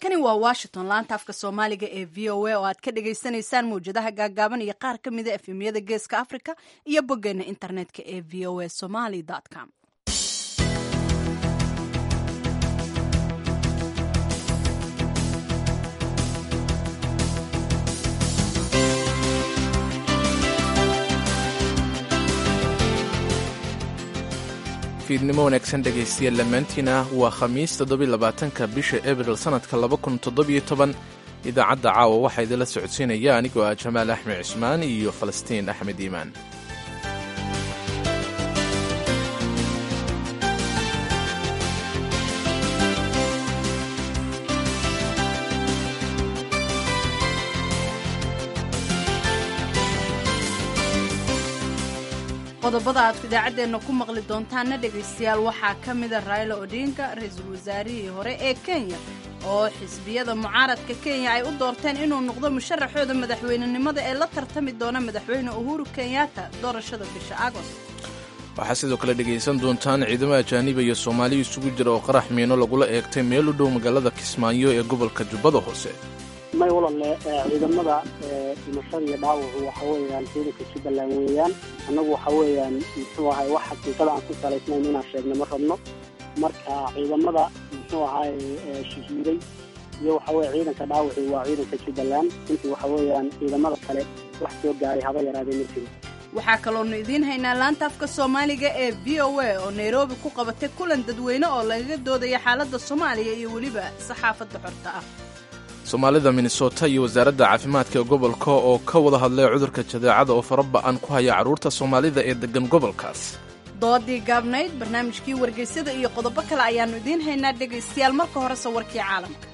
halkani waa washington laanta afka soomaaliga ee v o a oo aad ka dhagaysanaysaan mawjadaha gaagaaban iyo qaar ka mida efemyada geeska africa iyo boggeena internetka ee v o a somaly com fiidnimo wanaagsan dhegaystayaal dhammaantiina waa khamiis toddobylabaatanka bisha abril sannadka laba kun toddobiyo toban idaacadda caawa waxaa idinla socodsiinaya anigoo ah jamaal axmed cismaan iyo falastiin axmed iimaan qodobada aad idaacaddeena ku maqli doontaanna dhegaystayaal waxaa ka mida raila odinga ra-iisul wasaarihii hore ee kenya oo xisbiyada mucaaradka kenya ay u doorteen inuu noqdo musharaxooda madaxweynenimada ee la tartami doona madaxweyne uhuru kenyatta doorashada bisha agost waxaa sidoo kale dhegaysan doontaan ciidamo ajaaniba iyo soomaaliya isugu jira oo qarax miino lagula eegtay meel u dhow magaalada kismaayo ee gobolka jubbada hoose may walalle ciidamada dhimashada iyo dhaawacu waxa weeyaan ciidanka jubbaland weeyaan annagu waxa weeyaan muxuu ahay wax xaqiiqada aan ku salaysnayn inaan sheegna ma rabno marka ciidamada muxuu ahay shahiiday iyo waxa weye ciidanka dhaawaci waa ciidanka jubbaland intii waxa weeyaan ciidamada kale wax soo gaaray haba yaraadee ma jiro waxaa kaloonu idiin haynaa laanta afka soomaaliga ee v o a oo nairobi ku qabatay kulan dadweyne oo lagaga doodaya xaaladda soomaaliya iyo weliba saxaafadda xorta ah soomaalida minnesota iyo wasaaradda caafimaadka ee gobolka oo ka wada hadlay cudurka jadeecada oo faraba'an ku haya carruurta soomaalida ee deggan gobolkaas doodii gaabnayd barnaamijkii wargeysyada iyo qodobo kale ayaannu idiin haynaa dhegaystayaal marka hore sawirkii caalamka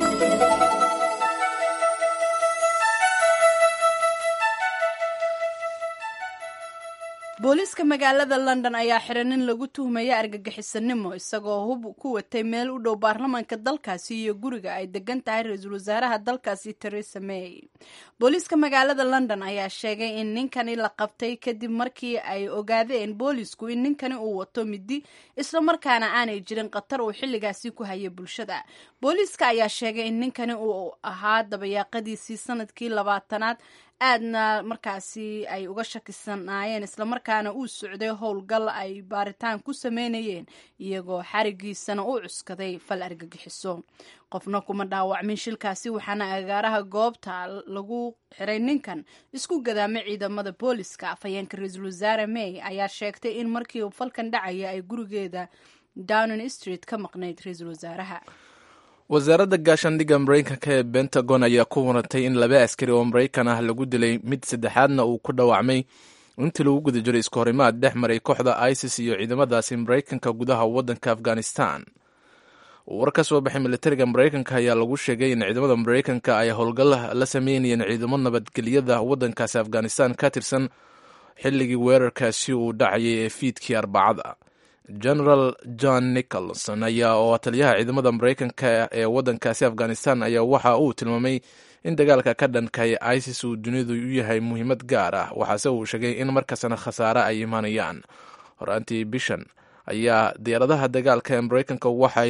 booliiska magaalada london ayaa xiran in lagu tuhmaya argagixisanimo isagoo hub ku watay meel u dhow baarlamaanka dalkaasi iyo guriga ay degan tahay ra-iisul wasaaraha dalkaasi teresa may booliiska magaalada london ayaa sheegay in ninkani la qabtay kadib markii ay ogaadeen boolisku in ninkani uu wato midi islamarkaana aanay jirin khatar uu xilligaasi ku hayay bulshada booliiska ayaa sheegay in ninkani uu ahaa dabayaaqadiisii sanadkii labaatanaad aadna markaasi ay uga shakisanaayeen islamarkaana uu socday howlgal ay baaritaan ku sameynayeen iyagoo xarigiisana u cuskaday fal argagixiso qofna kuma dhaawacmin shilkaasi waxaana agaaraha goobta lagu xiray ninkan isku gadaamay ciidamada booliska afhayeenka ra-iisul wasaare may ayaa sheegtay in markii falkan dhacaya ay gurigeeda downing street ka maqnayd ra-iisul wasaaraha wasaaradda gaashaandhigga maraykanka ee bentagon ayaa ku warantay in laba askari oo maraykan ah lagu dilay mid saddexaadna uu ku dhaawacmay intii lagu guda jiray isku horimaad dhex maray kooxda isis iyo ciidamadaasi maraykanka gudaha waddanka afghanistan war ka soo baxay militariga maraykanka ayaa lagu sheegay in ciidamada maraykanka ay howlgal la sameynayeen ciidamo nabadgelyada waddankaasi afghanistan ka tirsan xilligii weerarkaasi uu dhacayay ee fiidkii arbacada general john nicholson ayaa oo taliyaha ciidamada maraykanka ee waddankaasi afghanistan ayaa waxa uu tilmaamay in dagaalka ka dhankay isis uu dunidu u yahay muhiimad gaar ah waxaase uu sheegay in markastana khasaare ay imaanayaan horaantii bishan ayaa diyaaradaha dagaalka ee maraykanka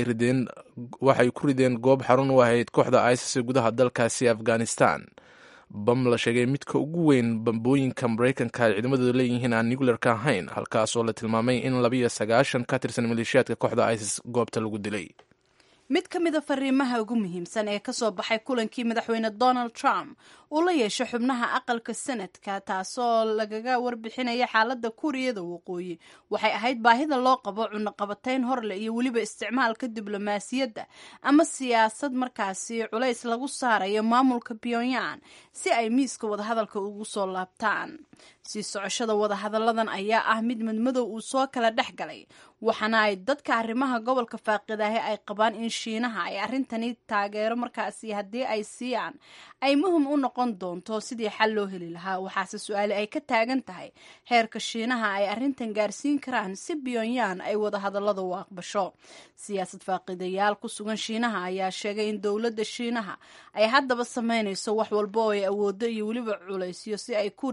waxay ku rideen goob xarun u ahayd kooxda isis ee gudaha dalkaasi afghanistan bam la sheegay midka ugu weyn bambooyinka maraykanka ay ciidamadooda leeyihiin aan nuclearka ahayn halkaasoo la tilmaamay in labiyo sagaashan ka tirsan maleeshiyaadka kooxda isis goobta lagu dilay mid ka mida fariimaha ugu muhiimsan ee kasoo baxay kulankii madaxweyne donald trump uu la yeesho xubnaha aqalka sanadka taasoo lagaga warbixinaya xaaladda kuuriyada waqooyi waxay ahayd baahida loo qabo cunaqabatayn horle iyo weliba isticmaalka diblomaasiyadda ama siyaasad markaasi culays lagu saarayo maamulka pyongyang si ay miiska wadahadalka ugu soo laabtaan sii socoshada wadahadalladan ayaa ah mid madmadow uu soo kala dhex galay waxaana ay dadka arrimaha gobolka faaqidahe ay qabaan in shiinaha ay arrintani taageero markaasi haddii ay siiyaan ay muhim u noqon doonto sidii xal loo heli lahaa waxaase su-aale ay ka taagan tahay heerka shiinaha ay arrintan gaarsiin karaan si pyongyang ay wadahadallada u aqbasho siyaasad faaqidayaal ku sugan shiinaha ayaa sheegay in dowladda shiinaha ay haddaba sameynayso wax walba oo ay awoodo iyo weliba culaysyo si ay kuuriyada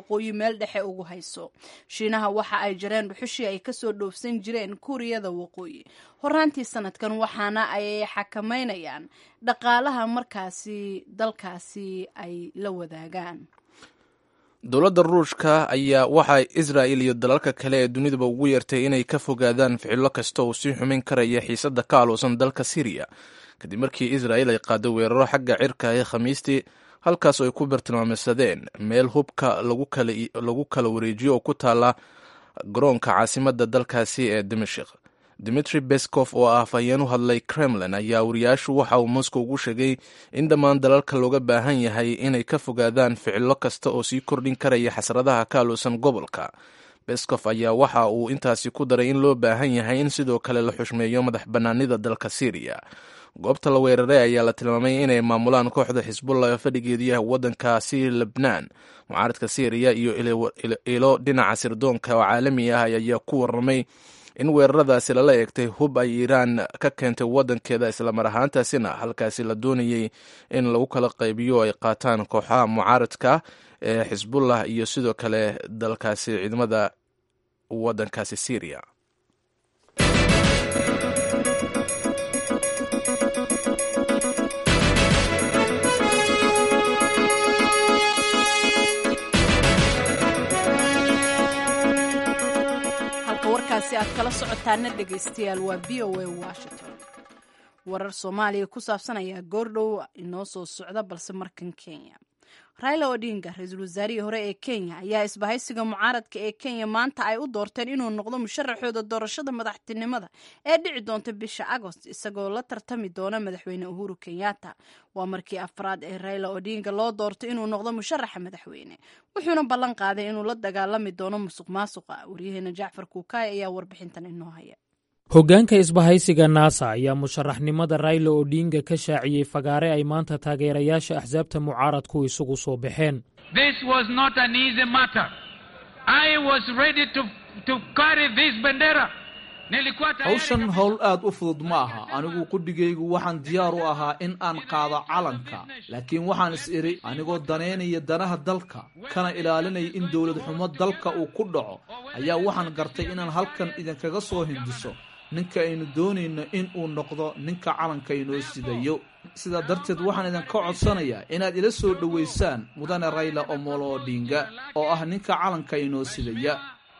waqooyi meel dhexe ugu hayso shiinaha waxa ay jareen dhuxushii ay kasoo dhoofsan jireen kuuriyada waqooyi horaantii sanadkan waxaana ay xakameynayaan dhaqaalaha markaasi dalkaasi ay la wadaagaan dowladda ruushka ayaa waxay israa'il iyo dalalka kale ee dunidaba ugu yeertay inay ka fogaadaan ficilo kasta oo sii xumin karaya xiisadda ka aluusan dalka siriya kadib markii israa'il ay qaado weeraro xagga cirka ee khamiistii halkaas oo ay ku bartilmaameysadeen meel hubka lagu kala wareejiyo oo ku taala garoonka caasimadda dalkaasi ee dimashik dimitri beskov oo ah afhayeen u hadlay kremlin ayaa wariyaashu waxa uu moscow ugu sheegay in dhammaan dalalka looga baahan yahay inay ka fogaadaan ficilo kasta oo sii kordhin karaya xasradaha ka aluusan gobolka beskov ayaa waxa uu intaasi ku daray in loo baahan yahay in sidoo kale la xushmeeyo madax bannaanida dalka syriya goobta la weeraray ayaa la tilmaamay inay maamulaan kooxda xisbullah ee fadhigeedu yahay waddankaasi lebnaan mucaaradka syriya iyo ilo dhinaca sirdoonka oo caalami ah ayaa ku warramay in weeraradaasi lala eegtay hub ay iiraan ka keentay waddankeeda islamar ahaantaasina halkaasi la doonayey in lagu kala qaybiyo ay qaataan kooxaha mucaaradka ee xisbullah iyo sidoo kale dalkaasi ciidamada waddankaasi syriya warkaasi aad kala socotaana dhegaystayaal waa v o a washington warar soomaaliya ku saabsan ayaa goordhow inoo soo socda balse markan kenya raila odinga ra-iisul wasaarihii hore ee kenya ayaa isbahaysiga mucaaradka ee kenya maanta ay u doorteen inuu noqdo musharaxooda doorashada madaxtinimada ee dhici doonta bisha agost isagoo la tartami doona madaxweyne uhuru kenyatta waa markii afraad ee raila odinga loo doortay inuu noqdo musharaxa madaxweyne wuxuuna ballan qaaday inuu la dagaalami doono musuq maasuqa waryaheena jacfar kuukaay ayaa warbixintan inoo haya hoggaanka isbahaysiga naasa ayaa musharaxnimada raila odinga ka shaaciyey fagaare ay maanta taageerayaasha axsaabta mucaaradku isugu soo baxeen hawshan howl aad u fudud ma aha anigu qudhigaygu waxaan diyaar u ahaa in aan qaado calanka laakiin waxaan is idhi anigoo danaynaya danaha dalka kana ilaalinaya in dowlad xumo dalka uu ku dhaco ayaa waxaan gartay inaan halkan idinkaga soo hindiso ninka aynu doonayno in uu noqdo ninka calanka inoo sidayo sidaa darteed waxaan idinka codsanayaa inaad ila soo dhowaysaan mudane rayla omolo odinga oo ah ninka calanka inoo sidaya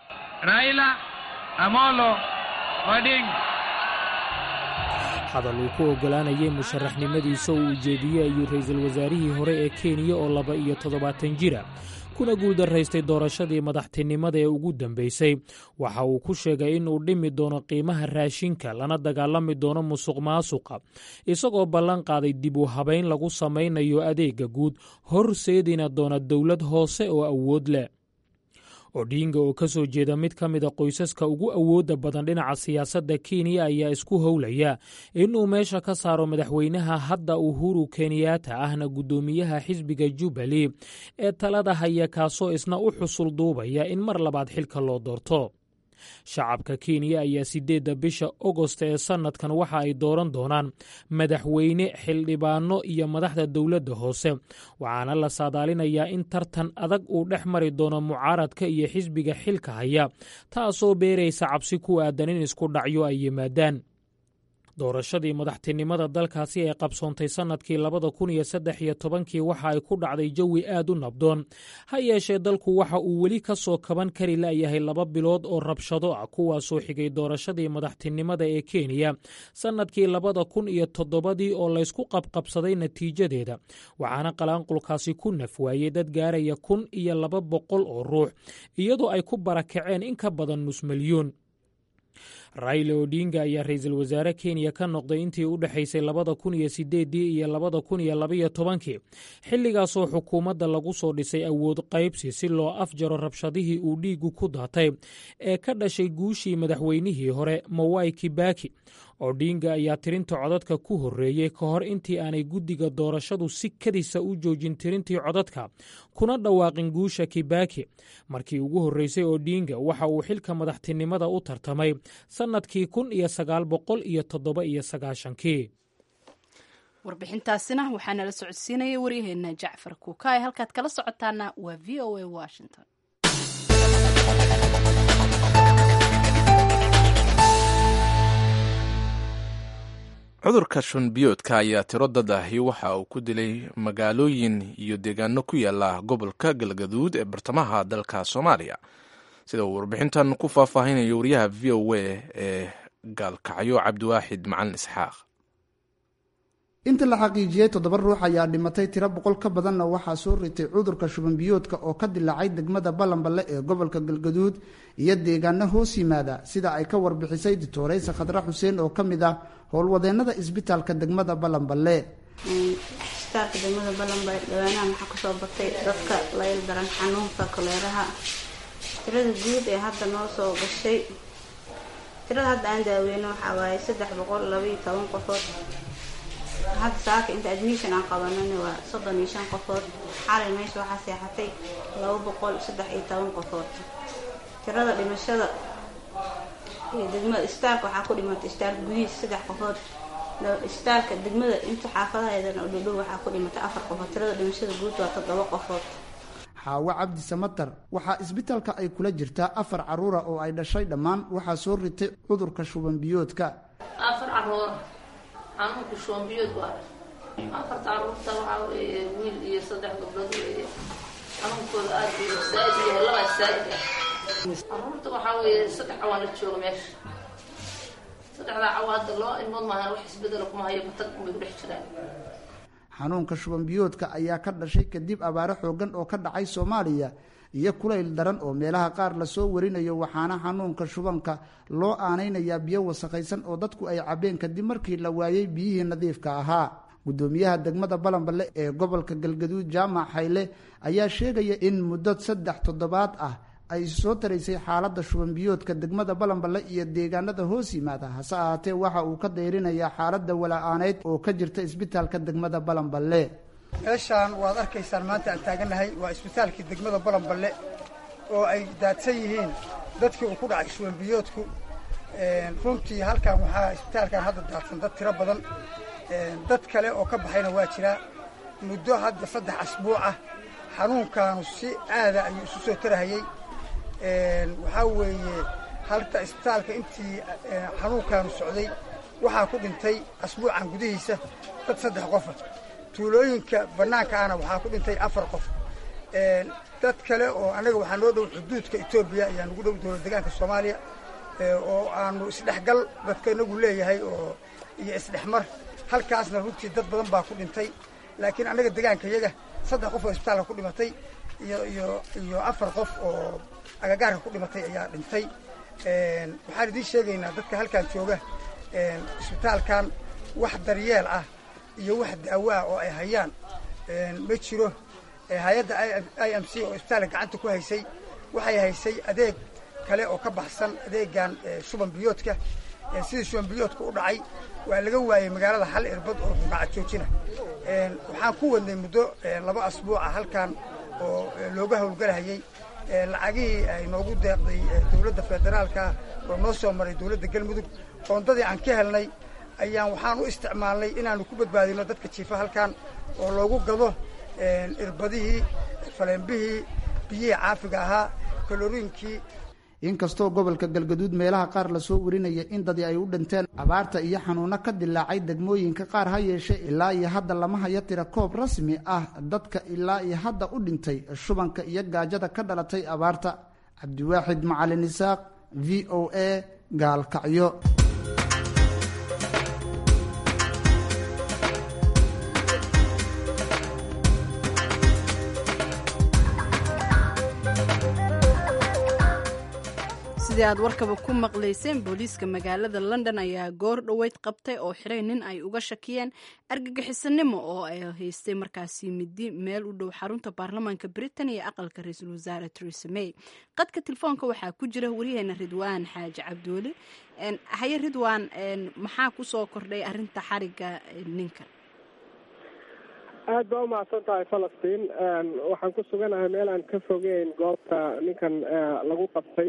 hadal uu ku oggolaanayay musharaxnimadiisa uu ujeediyey ayuu ra'iisul wasaarihii hore ee kenya oo laba iyo toddobaatan jira kuna guuldaraystay doorashadii madaxtinimada ee ugu dambaysay waxa uu ku sheegay inuu dhimi doono qiimaha raashinka lana dagaalami doono musuq maasuqa isagoo ballan qaaday dib u habayn lagu samaynayo adeegga guud horseedina doona dowlad hoose oo awood leh odinga oo ka soo jeeda mid ka mida qoysaska ugu awoodda badan dhinaca siyaasadda kenya ayaa isku howlaya inuu meesha ka saaro madaxweynaha hadda uhuru kenyaata ahna guddoomiyaha xisbiga jubbaly ee talada haya kaasoo isna u xusul duubaya in mar labaad xilka loo doorto shacabka kenya ayaa siddeedda bisha ogost ee sannadkan waxa ay dooran doonaan madaxweyne xildhibaano iyo madaxda dowladda hoose waxaana la saadaalinayaa in tartan adag uu dhex mari doono mucaaradka iyo xisbiga xilka haya taasoo beeraysa cabsi ku aadan in isku dhacyo ay yimaadaan doorashadii madaxtinimada dalkaasi ee qabsoontay sannadkii labada kun iyo saddex iyo tobankii waxa ay ku dhacday jawi aad u nabdoon ha yeeshee dalku waxa uu weli ka soo kaban kari la'yahay laba bilood oo rabshado ah kuwaasoo xigay doorashadii madaxtinimada ee kenya sannadkii labada kun iyo toddobadii oo laysku qabqabsaday natiijadeeda waxaana qalaanqulkaasi ku nafwaayey dad gaaraya kun iyo laba boqol oo ruux iyadoo ay ku barakaceen in ka badan nus milyuun raila odinga ayaa ra-iisul wasaare kenya ka noqday intii u dhexaysay labada kun iyo sideedii iyo labada kun iyo labaiyo tobankii xilligaasoo xukuumadda lagu soo dhisay awood qaybsi si loo afjaro rabshadihii uu dhiigu ku daatay ee ka dhashay guushii madaxweynihii hore mawai kibaki odinga ayaa tirinta codadka ku horreeyey ka hor intii aanay guddiga doorashadu si kadisa u joojin tirintii codadka kuna dhawaaqin guusha kibaki markii ugu horreysay odinga waxa uu xilka madaxtinimada u tartamay sannadkii kun iyo sagaal boqol iyo toddoba iyo sagaashankii warbixintaasina waxaa nala socodsiinaya waryaheena jacfar kuukaay halkaad kala socotaana waa v o a washington cudurka shunbiyoodka ayaa tiro dad ahi waxa uu ku dilay magaalooyin iyo deegaano ku yaala gobolka galgaduud ee bartamaha dalka soomaaliya sida uu warbixintan ku faahfaahinayo wariyaha v o a ee gaalkacyo cabdiwaaxid macalin isxaaq inta la xaqiijiyey toddoba ruux ayaa dhimatay tiro boqol ka badanna waxaa soo ritay cudurka shubanbiyoodka oo ka dilaacay degmada balanballe ee gobolka galgaduud iyo deegaano hoos yimaada sida ay ka warbixisay dictoreysa khadra xuseen oo ka mid ah howlwadeennada isbitaalka degmada balanballe isbitaalka degmada balanballe dhawaanahan waxaa kusoo batay dadka layl daran xanuunka koleeraha tirada guud ee hadda noo soo gashay tirada hadda aan daaweyno waxaa waaye saddex boqol labaiyo toban qofood hadda saaka inta admission aan qabanana waa soddon iyo shan qofood xalay meesha waxaa seexatay laba boqol saddex iyo toban qofood tirada dhimashada iyo degmada istaalka waxaa ku dhimatay istaalka gudihiisa saddex qofood istaalka degmada inta xaafadaheedana oo dhowdhow waxaa ku dhimatay afar qofood tirada dhimashada guud waa toddoba qofood xaawo cabdi samatar waxaa isbitaalka ay kula jirtaa afar caruura oo ay dhashay dhammaan waxaa soo ritay cudurka shubanbiyoodka afar caruur xanuunka shubanbiyood waa afarta caruurta waxaa weeye wiil iyo saddex gabdhood weeye xanuunkooda aad buu saaid yahay labaa saaid ah caruurta waxaa weeye saddex cawaan la jooga meesha saddexdaa cawa hadda loo ilmood maahan wax isbedela kuma hayo matag unbay ku dhex jiraan xanuunka shubanbiyoodka ayaa ka dhashay kadib abaaro xoogan oo ka dhacay soomaaliya iyo kulayl daran oo meelaha qaar lasoo warinayo waxaana xanuunka shubanka loo aanaynayaa biyo wasakhaysan oo dadku ay cabeen kadib markii la waayey biyihii nadiifka ahaa guddoomiyaha degmada balanballe ee gobolka galgaduud jaamac hayle ayaa sheegaya in muddo saddex toddobaad ah ay soo taraysay xaaladda shubanbiyoodka degmada balanballe iyo deegaanada hoos yimaada hase ahaatee waxa uu ka dayrinayaa xaaladda wala-aaneyd oo ka jirta isbitaalka degmada balanballe meeshaan waad arkaysaan maanta aan taagannahay waa isbitaalkii degmada balanballe oo ay daadsan yihiin dadkii uu ku dhacay shubanbiyoodku runtii halkan waxaa isbitaalkan hadda daadsan dad tiro badan dad kale oo ka baxayna waa jiraa muddo hadda saddex asbuuc ah xanuunkaanu si aada ayuu isu soo tarahayey waxaa weeye halta isbitaalka intii xanuunkaanu socday waxaa ku dhintay asbuucan gudihiisa dad saddex qofa tuulooyinka bannaanka ahna waxaa ku dhintay afar qof dad kale oo annaga waxaa noo dhow xuduudka etoobiya ayaa nagu dhow dowlad degaanka soomaaliya oo aanu isdhexgal dadka inagu leeyahay oo iyo isdhexmar halkaasna runtii dad badan baa ku dhintay laakiin annaga degaanka iyaga saddex qof oo isbitaalka ku dhimatay iyo iyo iyo afar qof oo agagaarka ku dhimatay ayaa dhintay waxaan idiin sheegaynaa dadka halkan jooga isbitaalkan wax daryeel ah iyo wax daawo ah oo ay hayaan ma jiro hay-adda i m c oo isbitaalka gacanta ku haysay waxay haysay adeeg kale oo ka baxsan adeegan shuban biyoodka sidii shuban biyoodka u dhacay waa laga waayey magaalada hal irbad oo dhinaca joojina waxaan ku wadnay muddo laba asbuuca halkan oo looga howlgalahayey lacagihii ay noogu deeqday dowladda federaalka oo noo soo maray dowladda galmudug qoondadii aan ka helnay ayaan waxaan u isticmaalnay inaanu ku badbaadino dadka jiifa halkan oo loogu gado irbadihii faleenbihii biyihii caafiga ahaa kaloriinkii inkastoo gobolka galgaduud meelaha qaar lasoo warinaya in dadii ay u dhinteen abaarta iyo xanuuno ka dilaacay degmooyinka qaar ha yeeshee ilaa iyo hadda lama hayo tira koob rasmi ah dadka ilaa iyo hadda u dhintay shubanka iyo gaajada ka dhalatay abaarta cabdiwaaxid macalin isaaq v o a gaalkacyo sidii aad warkaba ku maqlayseen booliiska magaalada london ayaa goor dhoweyd qabtay oo xiray nin ay uga shakiyeen argagixisanimo oo ay haystay markaasi midi meel u dhow xarunta baarlamaanka britain iyo aqalka ra-iisul wasaare teresa may qadka telefoonka waxaa ku jira waryaheena ridwaan xaaji cabdiweli haye ridwaan maxaa kusoo kordhay arinta xariga ninkan aad baa umahadsan tahay falastiin waxaan ku suganahay meel aan ka fogeyn goobta ninkan lagu qabtay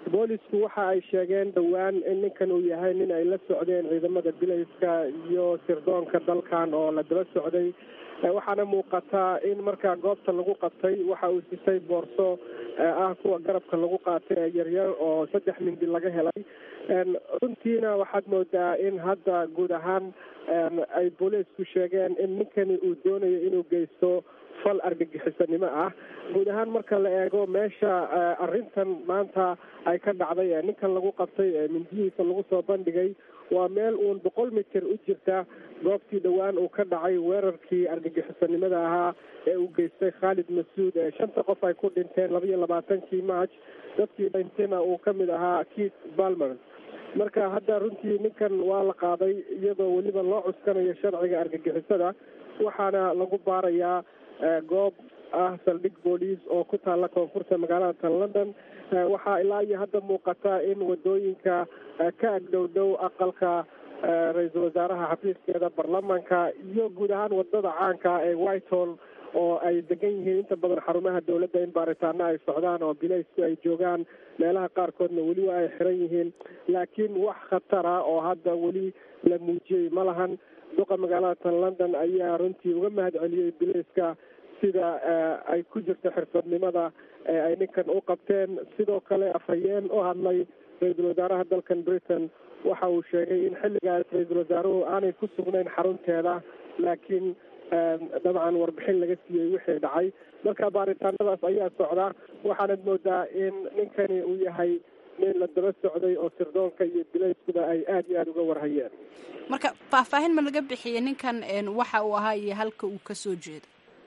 boolisku waxa ay sheegeen dhowaan in ninkan uu yahay nin ay la socdeen ciidamada bilayska iyo sirdoonka dalkan oo la daba socday waxaana muuqataa in markaa goobta lagu qabtay waxa uu sitay boorso ah kuwa garabka lagu qaatay ee yaryar oo saddex mindi laga helay runtiina waxaad moodaa in hadda guud ahaan ay booliisku sheegeen in ninkani uu doonayo inuu geysto fal argagixisanimo ah guud ahaan marka la eego meesha arrintan maanta ay ka dhacday ee ninkan lagu qabtay ee mindihiisa lagu soo bandhigay waa meel uun boqol mitir u jirta goobtii dhowaan uu ka dhacay weerarkii argagixisanimada ahaa ee uu geystay khaalid masuud ee shanta qof ay ku dhinteen laba iyo labaatankii march dadkii dhintayna uu ka mid ahaa keith balmer marka hadda runtii ninkan waa la qaaday iyadoo weliba loo cuskanayo sharciga argagixisada waxaana lagu baarayaa goob ah saldhig booliis oo ku taalla koonfurta magaalada tan london waxaa ilaa iyo hadda muuqata in wadooyinka ka agdhow dhow aqalka ra-iisul wasaaraha xafiiskeeda baarlamaanka iyo guud ahaan wadada caanka ee whitehall oo ay degan yihiin inta badan xarumaha dowladda in baaritaano ay socdaan oo bilaysku ay joogaan meelaha qaarkoodna weli waa ay xiran yihiin laakiin wax khatara oo hadda weli la muujiyey ma lahan duqa magaalada tan london ayaa runtii uga mahad celiyey bilayska sida ay ku jirto xirfadnimada ee ay ninkan u qabteen sidoo kale afhayeen u hadlay ra-iisul wasaaraha dalkan britain waxa uu sheegay in xilligaas ra-iisul wasaaruhu aanay ku sugnayn xarunteeda laakiin dabcan warbixin laga siiyey wixii dhacay marka baaritaanadaas ayaa socda waxaanad moodaa in ninkani uu yahay nin la daba socday oo sirdoonka iyo bilayskuba ay aada iyo aada uga warhayeen marka faahfaahin ma laga bixiyey ninkan waxa uu ahaa iyo halka uu kasoo jeedo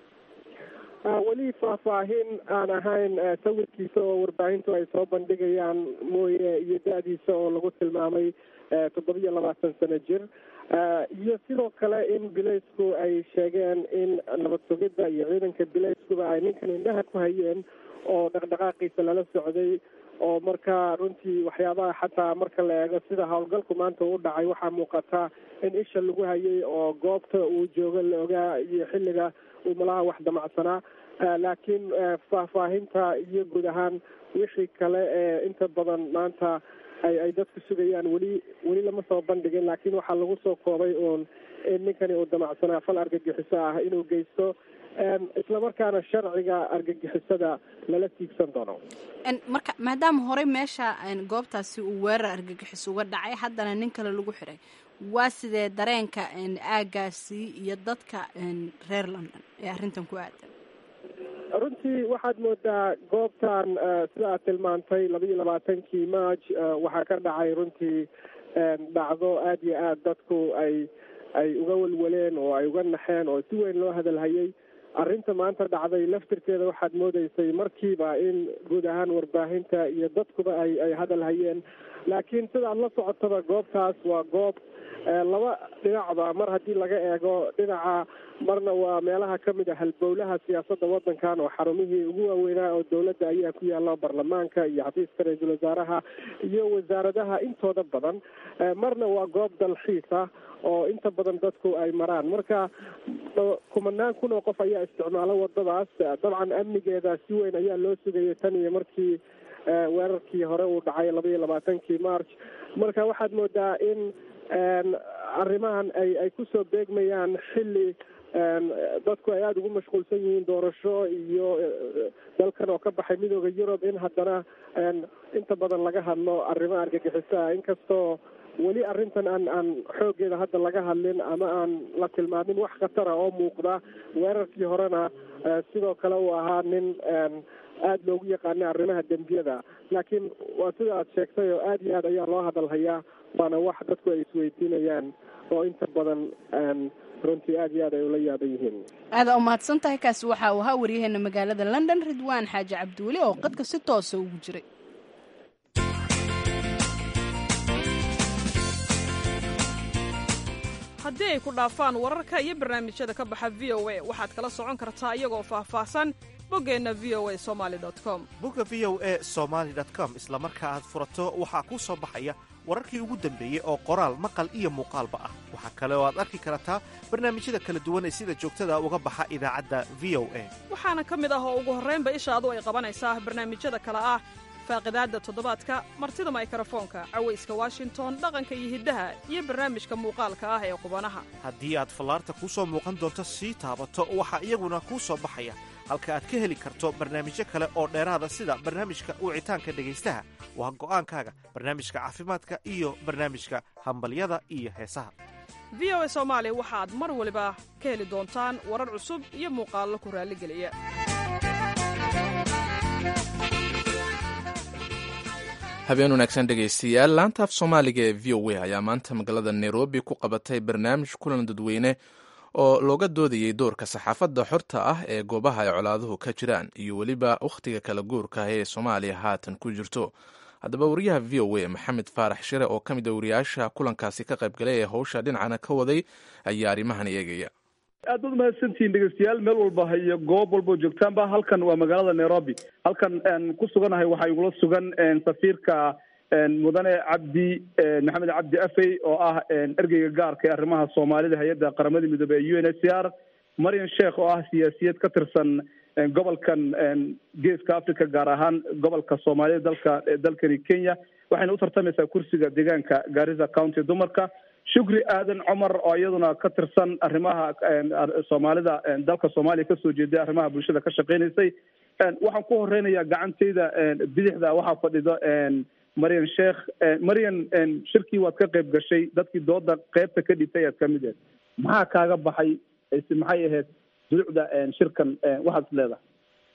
weli faahfaahin aan ahayn sawirkiisa oo warbaahintu ay soo bandhigayaan mooye iyo da-diisa oo lagu tilmaamay toddobiyo labaatan sano jir iyo sidoo kale in bilaysku ay sheegeen in nabad sugidda iyo ciidanka bilayskuba ay ninkan indhaha ku hayeen oo dhaqdhaqaaqiisa lala socday oo marka runtii waxyaabaha xataa marka la eego sida howlgalku maanta u dhacay waxaa muuqata in isha lagu hayay oo goobta uu joogo la ogaa iyo xilliga uu malaha wax damacsanaa laakiin faahfaahinta iyo guud ahaan wixii kale ee inta badan maanta ay ay dadku sugayaan weli weli lama soo bandhigin laakiin waxaa lagu soo koobay uun in ninkani uu damacsanaa fal argagixiso ah inuu geysto islamarkaana sharciga argagixisada lala tiigsan doono marka maadaama horey meesha goobtaasi uu weerar argagixis uga dhacay haddana nin kale lagu xiray waa sidee dareenka aagaasi iyo dadka reer london ee arrintan ku aadan runtii waxaad moodaa goobtan sida aad tilmaantay laba iyo labaatankii march waxaa ka dhacay runtii dhacdo aada iyo aada dadku ay ay uga welwaleen oo ay uga naxeen oo si weyn loo hadalhayay arrinta maanta dhacday laftirkeeda waxaad moodeysay markiiba in guud ahaan warbaahinta iyo dadkuba ay ay hadal hayeen laakiin sidaad la socotaba goobtaas waa goob laba dhinacba mar haddii laga eego dhinaca marna waa meelaha ka mid a halbowlaha siyaasadda waddankan oo xarumihii ugu waaweynaa oo dowladda ayaa ku yaalla baarlamaanka iyo xafiiska ra-iisul wasaaraha iyo wasaaradaha intooda badan marna waa goob dalxiis ah oo inta badan dadku ay maraan marka kumanaan kun oo qof ayaa isticmaala wadadaas dabcan amnigeeda si weyn ayaa loo sugayay tan iyo markii weerarkii hore uu dhacay laba iyo labaatankii march marka waxaad moodaa in arrimahan ay ay kusoo beegmayaan xilli dadku ay aada ugu mashquulsan yihiin doorasho iyo dalkan oo ka baxay midooda yurub in haddana inta badan laga hadlo arrimo argagixiso ah inkastoo weli arrintan aan aan xooggeeda hadda laga hadlin ama aan la tilmaamin wax khatara oo muuqda weerarkii horena sidoo kale uu ahaa nin aada loogu yaqaanay arrimaha dembiyada laakiin waa sida aad sheegtay oo aada iyo aad ayaa loo hadalhayaa waana wax dadku ay isweydiinayaan oo inta badan runtii aada iyo aad ay ula yaaban yihiin aada umahadsan tahay kaasi waxa uu ahaa waryaheena magaalada london ridwaan xaaji cabdiweli oo qadka si toosa ugu jiray haddii ay ku dhaafaan wararka iyo barnaamijyada ka baxa v o a waxaad kala socon kartaa iyagoo faahfaahsan boggeenna v o a somali com bogga v o a somaali com isla marka aad furato waxaa kuu soo baxaya wararkii ugu dambeeyey oo qoraal maqal iyo muuqaalba ah waxaa kale oo aad arki kartaa barnaamijyada kala duwan ee sida joogtada uga baxa idaacadda v o a waxaana ka mid ah oo ugu horraynba ishaadu ay qabanaysaa barnaamijyada kale ah faaqidaadda toddobaadka martida maykrofoonka cawayska washington dhaqanka iyo hiddaha iyo barnaamijka muuqaalka ah ee qubanaha haddii aad fallaarta kuu soo muuqan doonto sii taabato waxaa iyaguna kuu soo baxaya halka aad ka heli karto barnaamijyo kale oo dheeraada sida barnaamijka wicitaanka dhegaystaha waa go'aankaaga barnaamijka caafimaadka iyo barnaamijka hambalyada iyo heesaha v o a soomaali waxaad mar waliba ka heli doontaan warar cusub iyo muuqaallo ku raalligeliya habeen wanaagsan dhegaystayaal laanta af soomaaliga ee v o a ayaa maanta magaalada nairobi ku qabatay barnaamij kulan dadweyne oo looga doodayey doorka saxaafadda xorta ah ee goobaha ay colaaduhu ka jiraan iyo weliba wakhtiga kala guurka ah ee soomaaliya haatan ku jirto haddaba wariyaha v o a maxamed faarax shire oo ka mid a wariyaasha kulankaasi ka qaybgalay ee howsha dhinacana ka waday ayaa arrimahan eegaya aad baad umahadsantihiin dhegeystayaal meel walba iyo goob walbao joogtaanba halkan waa magaalada nairobi halkan ku suganahay waxaa igula sugan safiirka mudane cabdi maxamed cabdi afey oo ah ergeyga gaarka ee arrimaha soomaalida hay-adda qaramada midoobey ee u n h c r marian sheekh oo ah siyaasiyad ka tirsan gobolkan geeska africa gaar ahaan gobolka soomaalida dalka dalkani kenya waxayna u tartamaysaa kursiga deegaanka garissa county dumarka shukri aadan cumar oo iyaduna ka tirsan arrimaha soomaalida dalka soomaaliya kasoo jeeday arrimaha bulshada ka shaqeynaysay waxaan ku horeynayaa gacantayda bidixda waxaa fadhido marian sheekh marian shirkii waad ka qayb gashay dadkii dooda qeybta ka dhibtay ayaad kamid ahed maxaa kaaga baxay maxay ahayd durucda shirkan waxaad is leedahay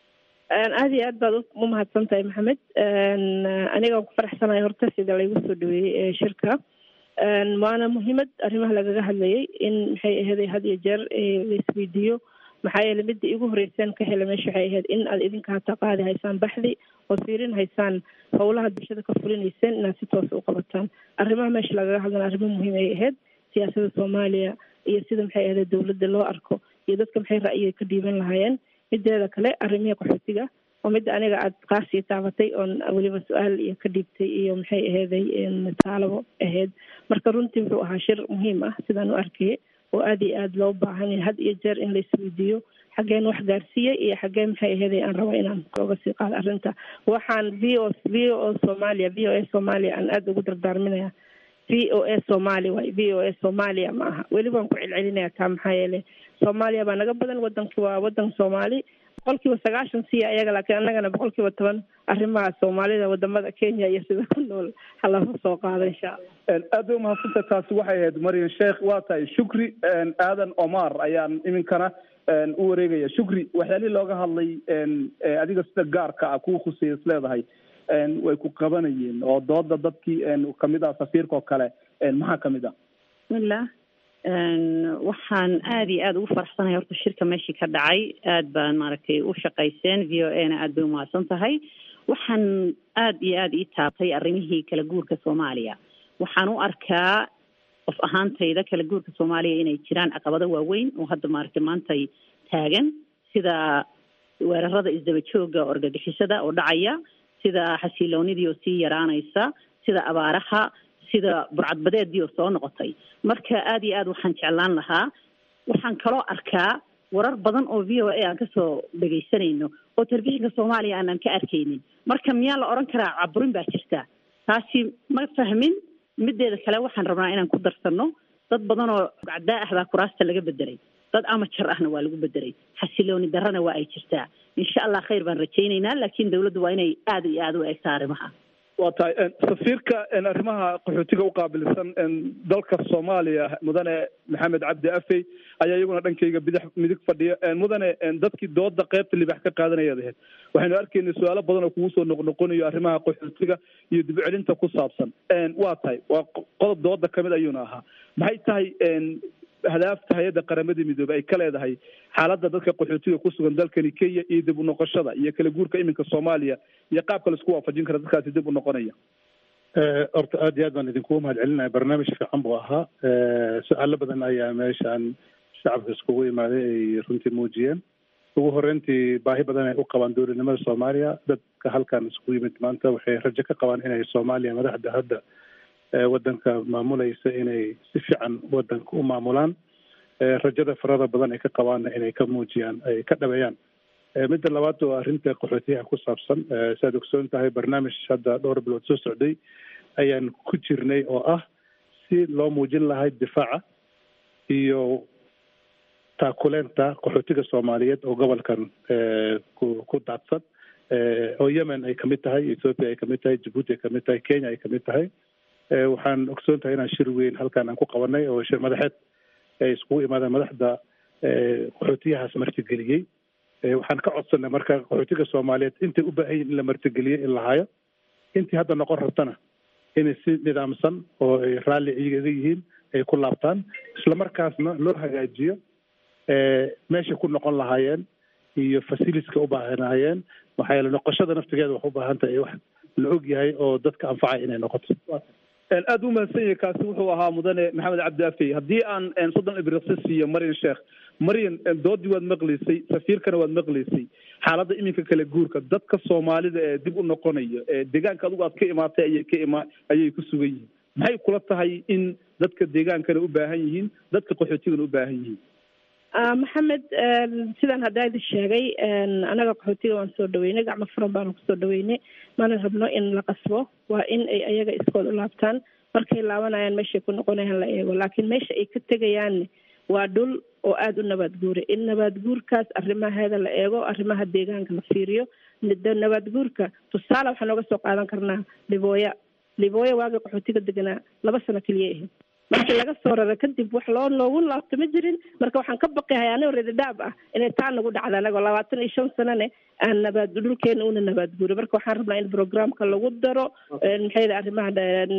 aada iyo aad baad u mahadsan tahay maxamed anigaan ku faraxsanahay horta sida laygu soo dhaweeyey shirka waana muhiimad arrimaha lagaga hadlayay in maxay aheeday had iyo jeer laisweydiiyo maxaa yeele midda igu horeyseen ka hela meesha waxay ahayd in aad idinka hata qaadi haysaan baxdi oo fiirin haysaan howlaha bulshada ka fulinayseen inaad si toosa u qabataan arrimaha meesha lagaga hadlana arrimo muhiim ay ahayd siyaasada soomaaliya iyo sida maxay ahayd dowladda loo arko iyo dadka maxay ra'yiga ka dhiiban lahaayeen mideeda kale arrimihii qaxootiga oo midda aniga aad qaasii taabatay oon weliba su-aal iyo ka dhiibtay iyo maxay aheeday taalabo ahayd marka runtii wuxuu ahaa shir muhiim ah sidaan u arkayay oo aada iyo aada loo baahan yahay had iyo jeer in la isweydiiyo xaggeen wax gaarsiiyey iyo xaggee maxay aheeday aan rabo inaan oga sii qaado arrinta waxaan v o v o soomaaliya v o a soomaaliya aan aada ugu dardaarminaya v o a soomaali waay v o a soomaaliya ma aha weli baan ku celcelinaya taa maxaa yeele soomaaliya baa naga badan wadanki waa wadan soomaali boqolkiiba sagaashan siya ayaga laakiin annagana boqolkiiba toban arrimaha soomaalida wadamada kenya iyo sida ku nool halaga soo qaado insha allah aad bay umahadsantahay taasi waxay ahayd marian sheekh waa tahay shukri aadan omar ayaan iminkana u wareegaya shukri waxyaalihii looga hadlay adiga sida gaarka ah kuwa khuseeya is leedahay way ku qabanayeen oo dooda dadkii kamid ah safiirka oo kale maxaa kamid ah bismillah waxaan aada iyo aada ugu faraxsanahay horta shirka meeshii ka dhacay aad baan maaragtay u shaqayseen v o a na aada bay umahadsan tahay waxaan aada iyo aada ii taabtay arrimihii kala guurka soomaaliya waxaan u arkaa qof ahaantayda kala guurka soomaaliya inay jiraan caqabado waaweyn oo hadda maaragtay maantay taagan sida weerarada isdaba jooga orgagixisada oo dhacaya sida xasiloonidii oo sii yaraanaysa sida abaaraha sida burcadbadeedii oo soo noqotay marka aada iyo aad waxaan jeclaan lahaa waxaan kaloo arkaa warar badan oo v o a aan kasoo dhegaysanayno oo telefishinka soomaaliya aanan ka arkaynin marka miyaa la odhan karaa caburin baa jirta taasi ma fahmin mideeda kale waxaan rabnaa inaan ku darsano dad badan oo gacdaa ah baa kuraasta laga bedelay dad amajar ahna waa lagu bedelay xasilooni darrana waa ay jirtaa insha allah khayr baan rajaynaynaa laakiin dawladdu waa inay aada iyo aada u eegtaa arrimaha waa tahay safiirka arrimaha qaxootiga u qaabilsan dalka soomaaliya mudane maxamed cabdi afey ayaa iyaguna dhankayga bidix midig fadhiya mudane dadkii dooda qeybta libax ka qaadanayaad ahayd waxaynu arkaynay su-aalo badan oo kugu soo noqnoqonayo arrimaha qaxootiga iyo dib celinta ku saabsan waa tahay waa qodob dooda kamid ayuuna ahaa maxay tahay hadaafta hay-adda qaramada midoobey ay ka leedahay xaaladda dadka qaxootiga ku sugan dalkani kenya iyo dib u noqoshada iyo kala guurka iminka soomaaliya iyo qaabka laisku waafajin kara dadkaasi dib u noqonaya horta aad iyo aad baan idinkugu mahad celinaya barnaamij fiican buu ahaa su-aalo badan ayaa meeshaan shacabka iskugu imaaday ay runtii muujiyeen ugu horeyntii baahi badan ay u qabaan dowladnimada soomaaliya dadka halkan iskugu yimid maanta waxay rajo ka qabaan inay soomaaliya madaxda hadda waddanka maamulaysa inay si fiican waddanka u maamulaan rajada farada badan ay ka qabaanna inay ka muujiyaan ay ka dhabeeyaan midda labaad waa arrinta qaxootiyaha ku saabsan saad ogsoon tahay barnaamij hadda dhowr bilood soo socday ayaan ku jirnay oo ah si loo muujin lahay difaaca iyo taakuleenta qaxootiga soomaaliyeed oo gobolkan ku ku daadsan oo yemen ay kamid tahay ethoopia ay kamid tahay jabuuti ay kamid tahay kenya ay kamid tahay waxaan ogsoon tahay inaan shir weyn halkan aan ku qabanay oo shir madaxeed ay iskugu imaadeen madaxda qaxootiyahaas martigeliyey waxaan ka codsanay marka qaxootiga soomaaliyeed intay u baahan yihin in la martigeliyey in la hayo intii hadda noqon rabtana inay si nidaamsan oo ay raalli iyaga yihiin ay ku laabtaan islamarkaasna loo hagaajiyo meeshay ku noqon lahaayeen iyo facilitieska u baahanaayeen maxaa yeele noqoshada naftigeeda wax u baahan tahay wax la og yahay oo dadka anfacay inay noqoto aada u mahadsan yahay kaasi wuxuu ahaa mudane maxamed cabdi afey haddii aan soddon ibriqsi siiyo maryan sheekh maryan doodii waad maqlaysay safiirkana waad maqlaysay xaaladda iminka kala guurka dadka soomaalida ee dib u noqonayo ee deegaanka adigu aad ka imaatay ayay ka ima ayay ku sugan yihiin maxay kula tahay in dadka deegaankana u baahan yihiin dadka qaxootigana u baahan yihiin maxamed sidaan haddaa idin sheegay anaga qaxootiga waan soo dhaweynay gacmo furan baanu kusoo dhaweynay mana rabno in la qasbo waa in ay ayaga iskood u laabtaan markay laabanayaan meeshay ku noqonayaan la eego laakiin meesha ay ka tegayaanne waa dhul oo aada u nabaad guura in nabaad guurkaas arrimaheeda la eego arrimaha deegaanka la fiiriyo nabaad guurka tusaale waxaan nooga soo qaadan karnaa libooya libooya waagii qaxootiga deganaa laba sano keliya ahayd markii laga soo rara kadib wax loo loogu laabto ma jirin marka waxaan ka baqahay anigoo redadaab ah inay taa nagu dhacda anagoo labaatan iyo shan sanane aan nabaad dhulkeena una nabaad guuray marka waxaan rabnaa in programka lagu daro maxay arrimaha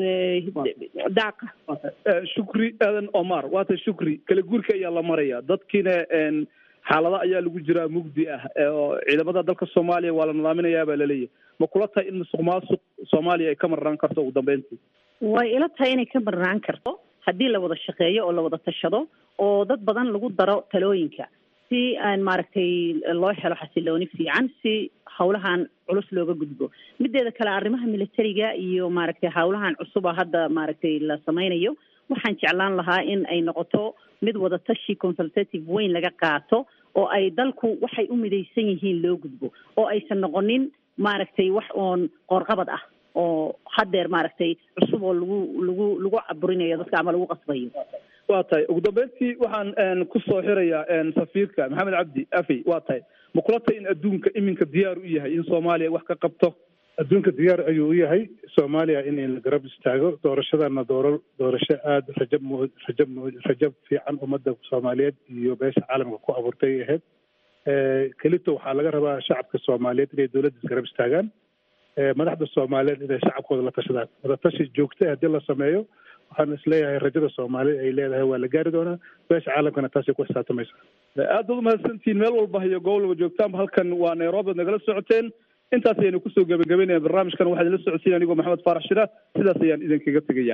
daaqa shukri aadan omar waata shukri kala guurka ayaa la maraya dadkiina xaalada ayaa lagu jiraa mugdi ah oo ciidamada dalka soomaaliya waa la nidaaminayaa baa laleeyahay ma kula tahay in musuq maasuq soomaaliya ay ka marnaan karto ugu dambeyntii way ila tahay inay ka marnaan karto haddii la wada shaqeeyo oo la wada tashado oo dad badan lagu daro talooyinka si aan maaragtay loo helo xasilooni fiican si hawlahan culus looga gudbo mideeda kale arrimaha militariga iyo maaragtay hawlahan cusuba hadda maaragtay la sameynayo waxaan jeclaan lahaa in ay noqoto mid wada tashi consultative weyn laga qaato oo ay dalku waxay u midaysan yihiin loo gudbo oo aysan noqonin maaragtay wax oon qoorqabad ah oo hadeer maaragtay cusub oo lagu lagu lagu caburinayo dadka ama lagu qasbayo waa tahay ugu dambeyntii waxaan kusoo xirayaa safiirka maxamed cabdi afey waa tahay ma kula tahay in adduunka iminka diyaar u yahay in soomaaliya wax ka qabto adduunka diyaar ayuu u yahay soomaaliya in la garab istaago doorashadana dooro doorasho aada rajab mu rajab mu rajab fiican ummadda soomaaliyeed iyo beesha caalamka ku abuurtay ay ahayd kelito waxaa laga rabaa shacabka soomaaliyeed inay dowladda isgarab istaagaan madaxda soomaaliyeed inay shacabkooda la tashadaan wadatashi joogta haddii la sameeyo waxaan isleeyahay rajada soomaalida ay leedahay waa la gaari doonaa beesha caalamkana taasay ku xisaabtamaysa aad baad umahadsantihiin meel walba iyo gobol walba joogtaanba halkan waa nairobi ad nagala socoteen intaas ayaynu kusoo gebagabeynaya barnaamijkan waxaa idinla socodsiin anigoo maxamed faarax shira sidaas ayaan idinkaga tegaya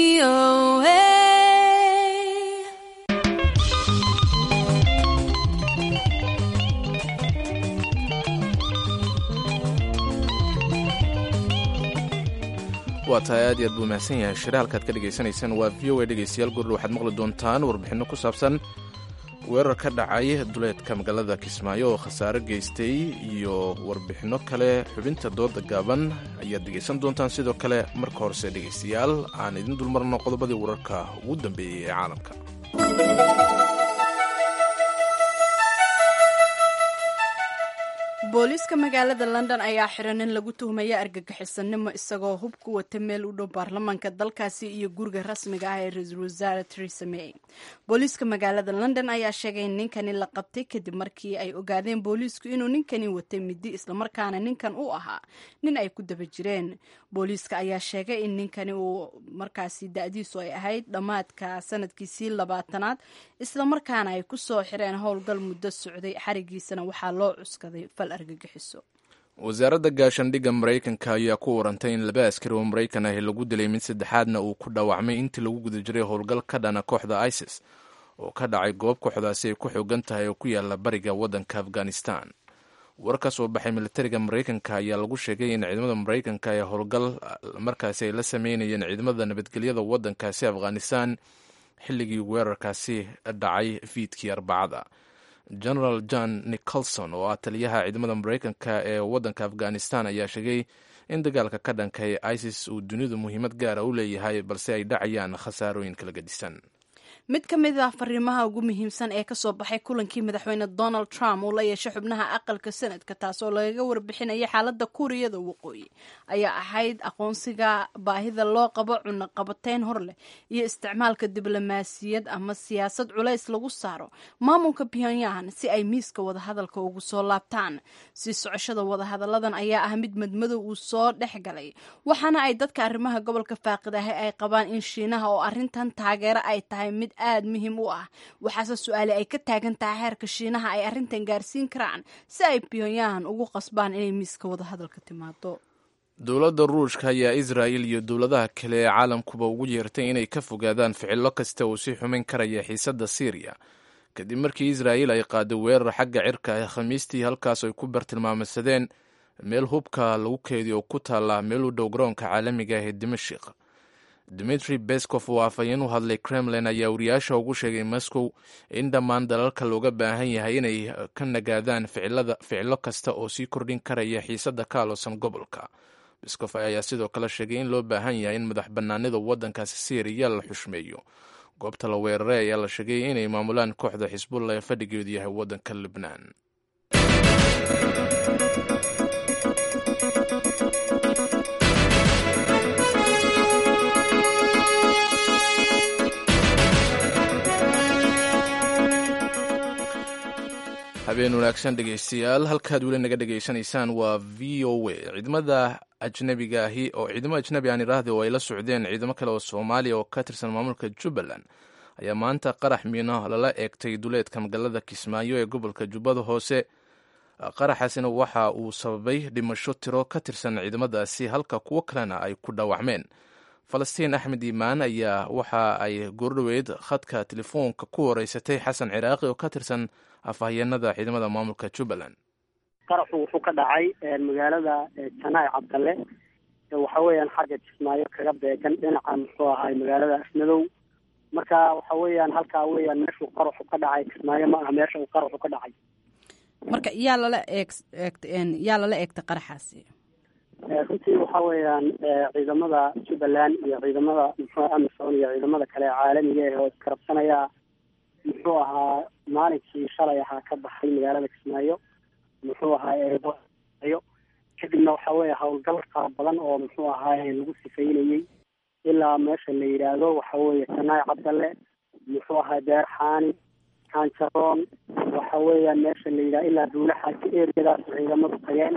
waa tahay aad iyo aad buu mahadsan yahay shire halkaad ka dhagaysanaysaan waa v o a dhegaystayaal gurur waxaad maqli doontaan warbixinno ku saabsan weerar ka dhacay duleedka magaalada kismaayo oo khasaare geystay iyo warbixinno kale xubinta dooda gaaban ayaad dhegaysan doontaan sidoo kale marka horese dhegaystayaal aan idin dulmarno qodobadii wararka ugu dambeeyey ee caalamka booliiska magaalada london ayaa xiran in lagu tuhmaya argagixisanimo isagoo hub ku wata meel u dhow baarlamaanka dalkaasi iyo guriga rasmiga ah ee ra-iisul wasaare teresa may booliiska magaalada london ayaa sheegay in ninkani la qabtay kadib markii ay ogaadeen booliisku inuu ninkani watay midi islamarkaana ninkan u ahaa nin ay ku daba jireen booliiska ayaa sheegay in ninkani uu markaasi da-diisu ay ahayd dhammaadka sanadkiisii labaatanaad islamarkaana ay kusoo xireen howlgal muddo socday xarigiisana waxaa loo cuskaday fal argagixiso wasaaradda gaashandhigga maraykanka ayaa ku warantay in laba askari oo maraykan ahi lagu dilay mid saddexaadna uu ku dhaawacmay intii lagu guda jiray howlgal ka dhana kooxda isis oo ka dhacay goob kooxdaasi ay ku xoogan tahay oo ku yaala bariga waddanka afghanistan war ka soo baxay militariga maraykanka ayaa lagu sheegay in ciidamada maraykanka ee howlgal markaasi ay la sameynayeen ciidamada nabadgelyada waddankaasi afghanistan xilligii weerarkaasi dhacay fiidkii arbacada general john nicholson oo ah taliyaha ciidamada maraykanka ee waddanka afghanistan ayaa sheegay in dagaalka ka dhanka ee isis uu dunidu muhiimad gaara u leeyahay balse ay dhacayaan khasaarooyin kala gedisan mid ka mid ah fariimaha ugu muhiimsan ee kasoo baxay kulankii madaxweyne donald trump uu la yeeshay xubnaha aqalka sanadka taasoo lagaga warbixinayay xaaladda kuuriyada waqooyi ayaa ahayd aqoonsiga baahida loo qabo cunno qabateyn hor leh iyo isticmaalka diblomaasiyad ama siyaasad culays lagu saaro maamulka pyongyang si ay miiska wadahadalka ugu soo laabtaan sii socoshada wadahadalladan ayaa ah mid madmadow uu soo dhex galay waxaana ay dadka arrimaha gobolka faaqidahay ay qabaan in shiinaha oo arrintan taageero ay tahay mid aada muhiim u ah waxaase su-aale ay ka taagan tahay heerka shiinaha ay arrintan gaarsiin karaan si ay pyongyang ugu qasbaan inay miiska wadahadalka timaado dowladda ruushka ayaa israa'il iyo dowladaha kale ee caalamkuba ugu yeertay inay ka fogaadaan ficillo kasta uu sii xumin karaya xiisadda siiriya kadib markii israa'il ay qaaday weerar xagga cirka ee khamiistii halkaas ay ku bartilmaamsadeen meel hubka lagu keediyo oo ku taalla meel u dhow garoonka caalamiga ah ee dimashik dimitri beskov oo afhayeen u hadlay kremlin ayaa wariyaasha ugu sheegay moscow in dhammaan dalalka looga baahan yahay inay ka nagaadaan ficilo kasta oo sii kordhin karaya xiisadda ka aloosan gobolka beskov ayaa sidoo kale sheegay in loo baahan yahay in madax bannaanida waddankaasi syriya la xushmeeyo goobta la weeraray ayaa la sheegay inay maamulaan kooxda xisbullah ee fadhigeedu yahay waddanka libnaan habeen wanaagsan dhegeystayaal halkaad weli naga dhegaysanaysaan waa v o a ciidamada ajnabiga ahi oo ciidamo ajnabi aan idhaahda oo ay la socdeen ciidamo kale oo soomaaliya oo ka tirsan maamulka jubbaland ayaa maanta qarax miino lala eegtay duleedka magaalada kismaayo ee gobolka jubbada hoose qaraxaasina waxa uu sababay dhimasho tiro ka tirsan ciidamadaasi halka kuwo kalena ay ku dhaawacmeen falastiin axmed iimaan ayaa waxa ay goordhoweyd khadka telefoonka ku horeysatay xasan ciraaqi oo ka tirsan afhayeenada ciidamada maamulka jubbaland qaraxu wuxuu ka dhacay magaalada janaay cabdalle waxa weeyaan xagga kismaayo kaga beegan dhinaca muxuu ahay magaalada asmadow marka waxa weeyaan halkaa weeyaan meeshuu qaraxu ka dhacay kismaayo ma aha meesha uu qaraxu ka dhacay marka yaa lala eeg eegt yaa lala eegtay qaraxaasi runtii waxa weeyaan ciidamada jubbaland iyo ciidamada muxuu amisom iyo ciidamada kale caalamiga ah oo iskarabsanaya muxuu ahaa maalinkii shalay ahaa ka baxay magaalada kismaayo muxuu ahaa eeyo kadibna waxa weeye howlgal fara badan oo muxuu ahaay lagu sifeynayey ilaa meesha la yidhaahdo waxa weeye janaay cabdalle muxuu ahaa deer xaani kaanjaroon waxa weeyaan meesha la yidhaha ilaa duulaxaasi eriyadaas ciidamadu tageen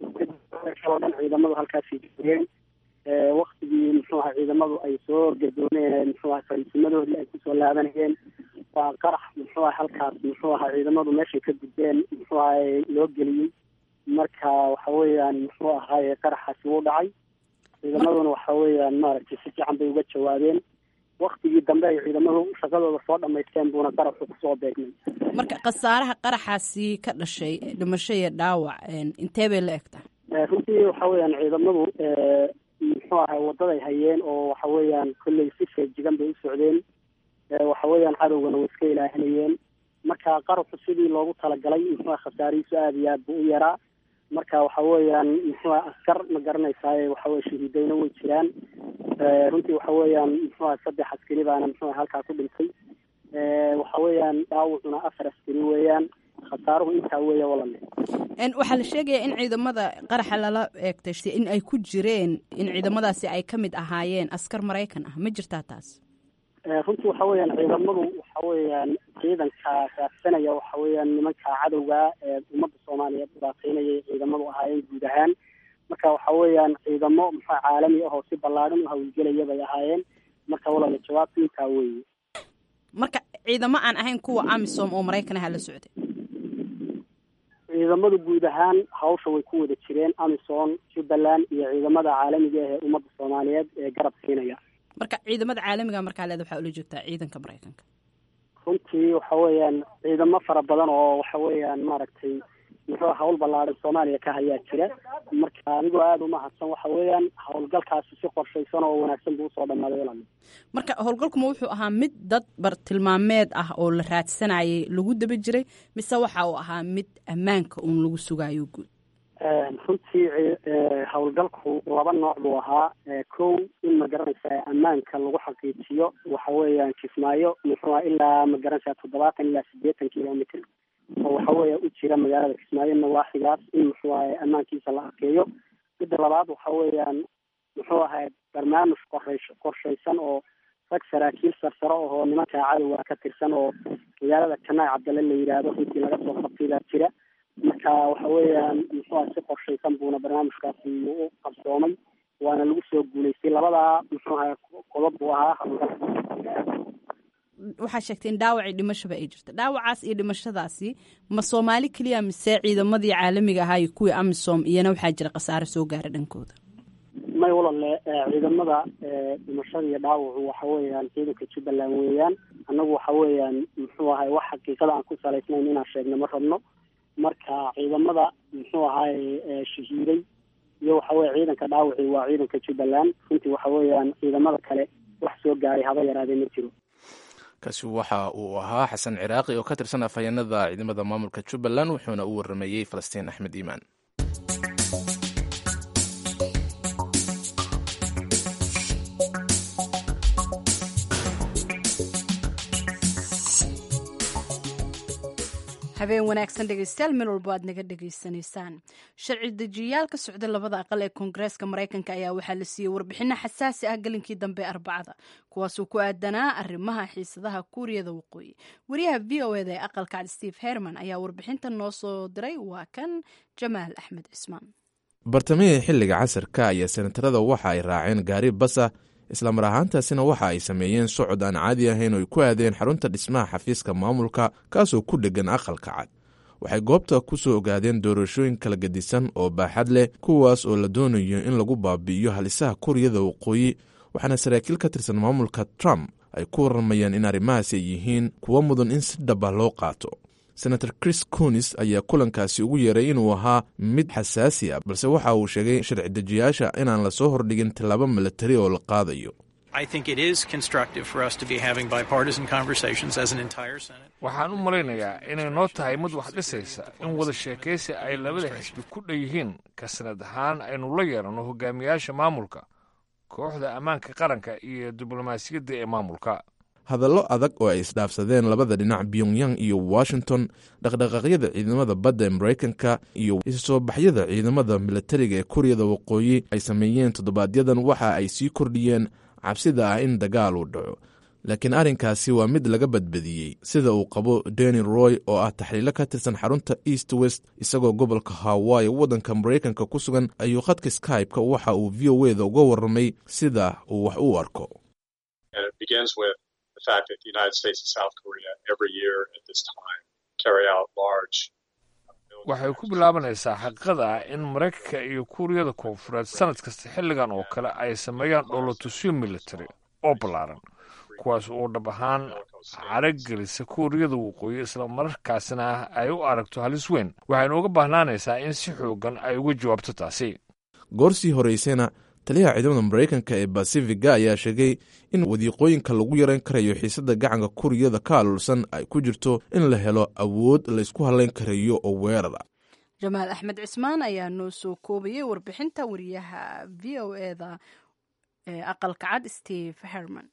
oo dhan ciidamadu halkaasay joogeen waktigii muxuu ahaa ciidamadu ay soo gadooneen muxuu ahaa fariisimadoodii ay kusoo laabanayeen waa qarax muxuu aha halkaas muxuu ahaa ciidamadu meeshay ka gudbeen muxuu ahay loo geliyey marka waxa weeyaan muxuu ahaay qaraxaasi wuu dhacay ciidamaduna waxa weeyaan maaragtay si fiican bay uga jawaabeen waktigii dambe ay ciidamadu shaqadooda soo dhamaysteen buuna qaraxu kusoo beegnay marka khasaaraha qaraxaasi ka dhashay dhimasho iyo dhaawac intee bay la egtaa runtii waxa weeyaan ciidamadu muxuu ahay wadaday hayeen oo waxa weeyaan kolley si feejigan bay u socdeen waxa weeyaan cadowgana way iska ilaahinayeen marka qaraxu sidii loogu talagalay muxuu khasaarihiisu aada iyo aad buu u yaraa marka waxa weeyaan muxuu askar ma garanaysaay waxa weye shahiidayna way jiraan runtii waxa weeyaan muxuu saddex askari baana muxuu halkaa ku dhintay waxa weeyaan dhaawacuna afar askari weeyaan khasaaruhu intaa weeya walale waxaa la sheegayaa in ciidamada qaraxa lala eegtay in ay ku jireen in ciidamadaasi ay ka mid ahaayeen askar maraykan ah ma jirtaa taas runtii waxa weeyaan ciidamadu waxa weeyaan ciidanka raadsanaya waxa weeyaan nimanka cadowga ee ummadda soomaaliyeed dhibaateynayay ciidamadu ahaayeen guud ahaan marka waxa weeyaan ciidamo muxua caalami ah oo si ballaadhan u hawlgelaya bay ahaayeen marka walala jawaabta intaa weeye marka ciidamo aan ahayn kuwa amisom oo maraykan aha la socday ciidamadu guud ahaan hawsha way ku wada jireen amisom jubbaland iyo ciidamada caalamiga ah ee ummadda soomaaliyeed ee garab siinaya marka ciidamada caalamiga markaa leeda waxaa ula joogtaa ciidanka maraykanka runtii waxa weeyaan ciidamo fara badan oo waxa weeyaan maaragtay muxuu hawl ballaaran soomaaliya ka hayaa jira marka adigoo aada umahadsan waxa weeyaan howlgalkaasi si qorshaysan oo wanaagsan buu usoo dhammaaday walaal marka howlgalkuma wuxuu ahaa mid dad bartilmaameed ah oo la raadsanayay lagu daba jiray mise waxa uu ahaa mid ammaanka uun lagu sugayo guud runtii howlgalku laba nooc buu ahaa kow in magaranaysaa ammaanka lagu xaqiijiyo waxa weeyaan kismaayo muxuu aha ilaa magaranaysaa toddobaatan ilaa siddeetan kilomitr oo waxa weeya u jira magaalada kismaayo nawaaxigaas in muxuu ahay ammaankiisa la adkeeyo midda labaad waxa weeyaan muxuu ahay barnaamij qorays qorshaysan oo rag saraakiil sarsaro ahoo nimankaa cadowga ka tirsan oo magaalada janaay cabdalle la yidhaahdo runtii laga soo qabtay baa jira marka waxa weeyaan muxuu aha si qorshaysan buuna barnaamijkaasi u qabsoomay waana lagu soo guulaystay labadaa muxuu ahay qodob buu ahaa howlgalka waxaa sheegtay in dhaawacii dhimashaba ay jirta dhaawacaas iyo dhimashadaasi ma soomaali keliya mise ciidamadii caalamiga ahaa iyo kuwii amisom iyana waxaa jira khasaare soo gaara dhankooda may walalle ciidamada dhimashada iyo dhaawacu waxa weeyaan ciidanka jubbaland weeyaan annagu waxa weeyaan muxuu ahay wax xaqiiqada aan ku salaysnayn inaan sheegno ma rabno marka ciidamada muxuu ahaay shahiiday iyo waxa weye ciidanka dhaawaci waa ciidanka jubbaland runtii waxa weeyaan ciidamada kale wax soo gaaray haba yaraadee ma jiro kaasi waxa uu ahaa xasan ciraaqi oo ka tirsan afhayeenada ciidamada maamulka jubbaland wuxuuna u waramayey falastiin axmed iimaan habeen wanaagsan dhegeystayaal meel walbo aad naga dhegaysanaysaan sharci dejiyayaal ka socda labada aqal ee koongareeska maraykanka ayaa waxaa la siiyey warbixino xasaasi ah gelinkii dambe arbacada kuwaasuu ku aadanaa arrimaha xiisadaha kuuriyada waqooyi wariyaha v o eda ee aqalka cad steve herman ayaa warbixinta noo soo diray waa kan jamaal axmed cismaan bartamihii xilliga casarka ayaa senatarada waxa ay raaceen gaari basa islamar ahaantaasina waxa ay sameeyeen socod aan caadi ahayn oo ay ku aadeen xarunta dhismaha xafiiska maamulka kaasoo ku dheggan aqalka cad waxay goobta ku soo ogaadeen doorashooyin kala gedisan oo baaxad leh kuwaas oo la doonayo in lagu baabi'iyo halisaha kuuriyada waqooyi waxaana saraakiil ka tirsan maamulka trump ay ku warramayaan in arrimahaasi ay yihiin kuwo mudan in si dhaba loo qaato senator chris conis ayaa kulankaasi ugu yeeray inuu ahaa mid xasaasi ah balse waxa uu sheegay sharci dejiyaasha inaan lasoo hordhigin tallaabo milatari oo la qaadayo waxaan u malaynayaa inay noo tahay mid wax dhisaysa in wada sheekaysi ay labada xisbi ku dhan yihiin ka sanad ahaan aynu la yeeranno hogaamiyaasha maamulka kooxda ammaanka qaranka iyo diblomaasiyadda ee maamulka hadallo adag oo ay isdhaafsadeen labada dhinac pyongyang iyo washington dhaqdhaqaaqyada ciidamada badda ee maraykanka iyo isusoo baxyada ciidamada milatariga ee kuuriyada waqooyi ay sameeyeen toddobaadyadan waxa ay sii kordhiyeen cabsida ah in dagaal uu dhaco laakiin arrinkaasi waa mid laga badbadiyey sida uu qabo deni roy oo ah taxliilo ka tirsan xarunta east west isagoo gobolka hawaii waddanka maraykanka ku sugan ayuu khadka skype-ka waxa uu v o eda uga warramay sida uu wax u arko waxay ku bilaabanaysaa xaqiiqada ah in maraykanka iyo kuuriyada koonfureed sanad kasta xilligan oo kale ay sameeyaan dholotusyo military oo ballaaran kuwaas oo dhab ahaan caragelisa kuuriyada waqooyi isla mararkaasina ay u aragto halis weyn waxaynu uga baahnaanaysaa in si xoogan ay uga jawaabto taasi goorsii horeysayna taliyaha ciidamada maraykanka ee basifiga ayaa sheegay in wadiiqooyinka lagu yarayn karayo xiisadda gacanka kuuriyada ka alulsan ay ku jirto in la helo awood laysku hadlayn karayo oo weerar ah jamaal axmed cismaan ayaa noo soo koobayay warbixinta wariyaha v o eda ee aqalka cad steve herman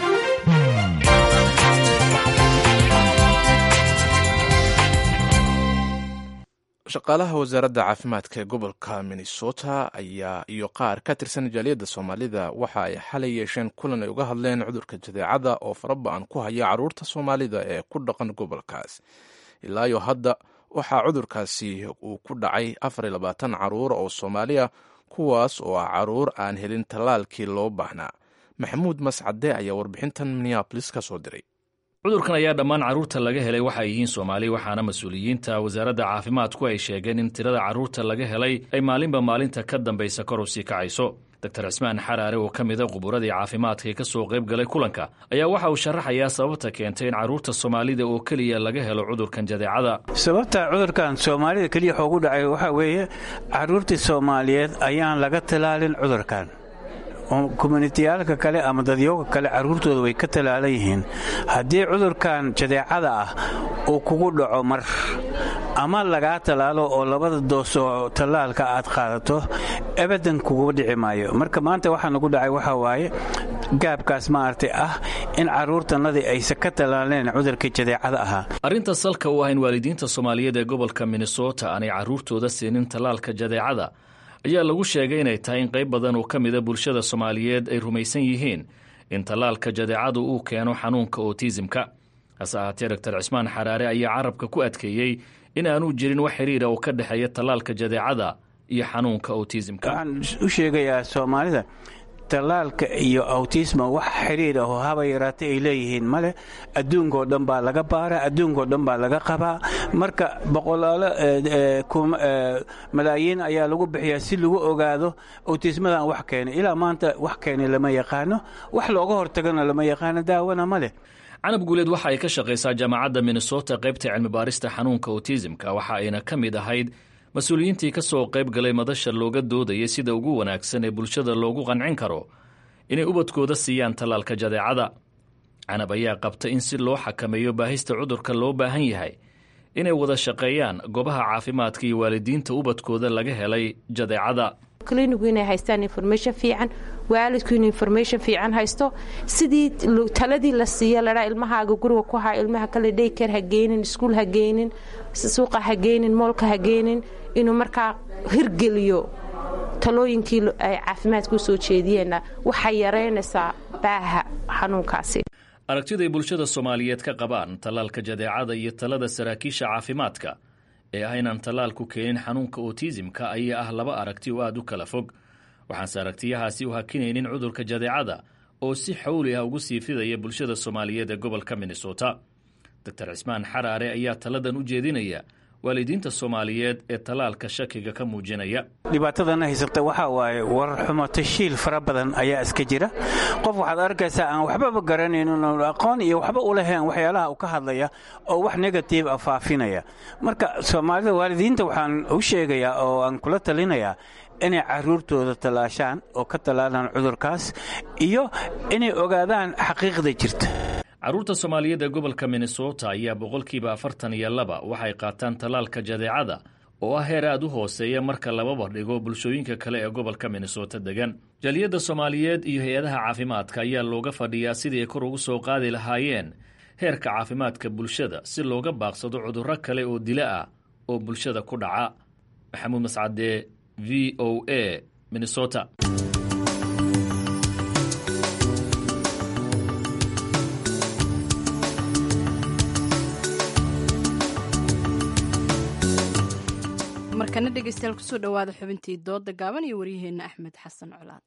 shaqaalaha wasaaradda caafimaadka ee gobolka minnesota ayaa iyo qaar ka tirsan jaaliyadda soomaalida waxa ay xalay yeesheen kulan ay uga hadleen cudurka jadeecada oo faraba-an ku haya caruurta soomaalida ee ku dhaqan gobolkaas ilaayo hadda waxaa cudurkaasi uu ku dhacay afar iyo labaatan caruur oo soomaaliya kuwaas oo ah caruur aan helin tallaalkii loo baahnaa maxamuud mascade ayaa warbixintan minneabolis ka soo diray cudurkan ayaa dhammaan carruurta laga helay waxay yihiin soomaali waxaana mas-uuliyiinta wasaaradda caafimaadku ay sheegeen in tirada carruurta laga helay ay maalinba maalinta ka dambaysa kor u sii kacayso doctor cismaan xaraare oo ka mida quburadii caafimaadka ee ka soo qayb galay kulanka ayaa waxa uu sharaxayaa sababta keentay in carruurta soomaalida oo keliya laga helo cudurkan jadeecada sababta cudurkan soomaalida keliya xoogu dhacay waxaa weeye carruurtii soomaaliyeed ayaan laga talaalin cudurkan kommunitiyaalka kale ama dadyooga kale carruurtooda way ka talaalan yihiin haddii cudurkan jadeecada ah uu kugu dhaco mar ama lagaa tallaalo oo labada doos oo tallaalka aad qaadato ebadan kugu dhici maayo marka maanta waxaa nagu dhacay waxaa waaye gaabkaas maaragtay ah in carruurtannadii aysan ka tallaaleen cudurkii jadeecada ahaa arrinta salka u ah in waalidiinta soomaaliyeed ee gobolka minnesota aanay carruurtooda siinin tallaalka jadeecada ayaa lagu sheegay inay tahay in qayb badan oo ka mida bulshada soomaaliyeed ay rumaysan yihiin in tallaalka jadeecadu uu keeno xanuunka otisimka hase ahaatee doctor cismaan xaraare ayaa carabka ku adkeeyey in aanu jirin wax xiriira oo ka dhexeeya tallaalka jadeecada iyo xanuunka otisimka waxaan u sheegayaa soomaalida tallaalka iyo awtisma wax xidhiir ah oo haba yaraata ay leeyihiin male adduunkao dhan baa laga baaraa adduunkao dhan baa laga qabaa marka boqolaalo malaayiin ayaa lagu bixiyaa si lagu ogaado awtismadan wax keenay ilaa maanta wax keenay lama yaqaano wax looga hortagana lama yaqaano daawana ma leh canab guuleed waxa ay ka shaqaysaa jaamacadda minnesota qaybta cilmibaarista xanuunka otisimka waxa ayna ka mid ahayd mas-uuliyiintii ka soo qayb galay madasha looga doodayay sida ugu wanaagsan ee bulshada loogu qancin karo inay ubadkooda siiyaan tallaalka jadeecada canab ayaa qabta in si loo xakameeyo baahista cudurka loo baahan yahay inay wada shaqeeyaan goobaha caafimaadka iyo waalidiinta ubadkooda laga helay jadeecada klinigu inay haystaan information fiican waalidku inuu information fiican haysto sidii taladii la siiya ladhaa ilmahaaga guriga ku haa ilmaha kale dayker ha geynin iskuul ha geynin suuqa ha geynin moolka ha geynin inuu markaa hirgeliyo talooyinkii ay caafimaadka u soo jeediyeenna waxay yaraynaysaa baaha xanuunkaasi aragtiday bulshada soomaaliyeed ka qabaan tallaalka jadeecada iyo talada saraakiisha caafimaadka ee ah inaan tallaalku keenin xanuunka otisimka ayaa ah laba aragti oo aad u kala fog waxaanse aragtiyahaasi u hakinaynin cudurka jadeecada oo si xawli ah ugu sii fidaya bulshada soomaaliyeed ee gobolka minnesota doctor cismaan xaraare ayaa taladan u jeedinaya waalidiinta soomaaliyeed ee tallaalka shakiga ka muujinaya dhibaatadana haysata waxaa waaye warar xumo tashiil fara badan ayaa iska jira qof waxaad arkaysaa aan waxbaba garanaynin aqoon iyo waxba u lahayn waxyaalaha uu ka hadlaya oo wax negative ah faafinaya marka soomaalida waalidiinta waxaan u sheegayaa oo aan kula talinayaa inay caruurtooda tallaashaan oo ka tallaalaan cudurkaas iyo inay ogaadaan xaqiiqda jirta carruurta soomaaliyeed ee gobolka minnesota ayaa boqolkiiba afartan iyo laba waxay qaataan tallaalka jadeecada oo ah heer aad u hooseeya marka lababa dhigo bulshooyinka kale ee gobolka minnesota degan jaliyadda soomaaliyeed iyo hay-adaha caafimaadka ayaa looga fadhiyaa sidii ay kor ugu soo qaadi lahaayeen heerka caafimaadka bulshada si looga baaqsado cudurro kale oo dila ah oo bulshada ku dhaca maxamuud mascade v o a minnesota markana dhegeystayaal kusoo dhowaada xubintii dooda gaaban iyo waryaheenna axmed xasan colaad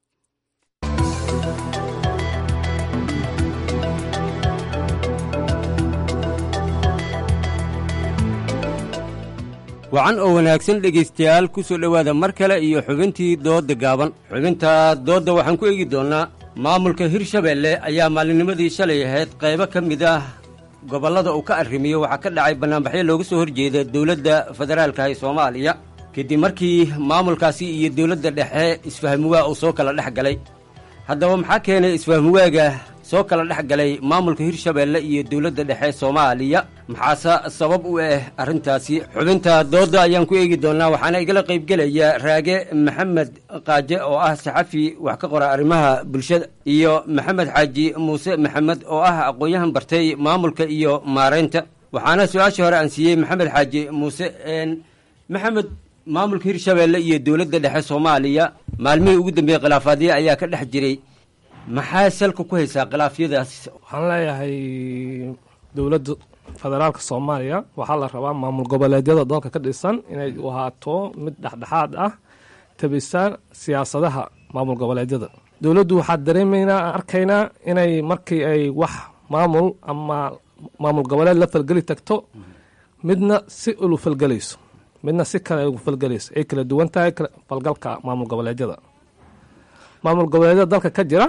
wacan oo wanaagsan dhegaystayaal ku soo dhowaada mar kale iyo xubintii doodda gaaban xubinta doodda waxaan ku eegi doonnaa maamulka hirshabeelle ayaa maalinimadii shalay ahayd qaybo ka mid ah gobollada uu ka arrimiyo waxaa ka dhacay bannaanbaxyo looga soo horjeeda dowladda federaalka ee soomaaliya kadib markii maamulkaasi iyo dowladda dhexe isfahmuwaa uu soo kala dhex galay haddaba maxaa keenay isfahmuwaaga soo kala dhex galay maamulka hirshabeelle iyo dowladda dhexe soomaaliya maxaase sabab u ah arrintaasi xubinta doodda ayaan ku eegi doonnaa waxaana igala qaybgelaya raage maxamed qaaje oo ah saxafi wax ka qora arrimaha bulshada iyo maxamed xaaji muuse maxamed oo ah aqoon-yahan bartay maamulka iyo maaraynta waxaana su-aashii hore aan siiyey maxamed xaaji muuse maxamed maamulka hirshabeelle iyo dowladda dhexe soomaaliya maalmihii ugu dambeeyey khilaafaadyo ayaa ka dhex jiray maxaa salka ku haysaa khilaafyadaas waxaan leeyahay dowladda federaalka soomaaliya waxaa la rabaa maamul goboleedyada dalka ka dhisan inay ahaato mid dhexdhexaad ah tabisaan siyaasadaha maamul goboleedyada dowladdu waxaa dareemaynaa arkaynaa inay markii ay wax maamul ama maamul goboleed la falgeli tagto midna si ulu falgelayso midna si kale ugu falgelayso ay kala duwan tahay falgalka maamul goboleedyada maamul goboleedyada dalka ka jira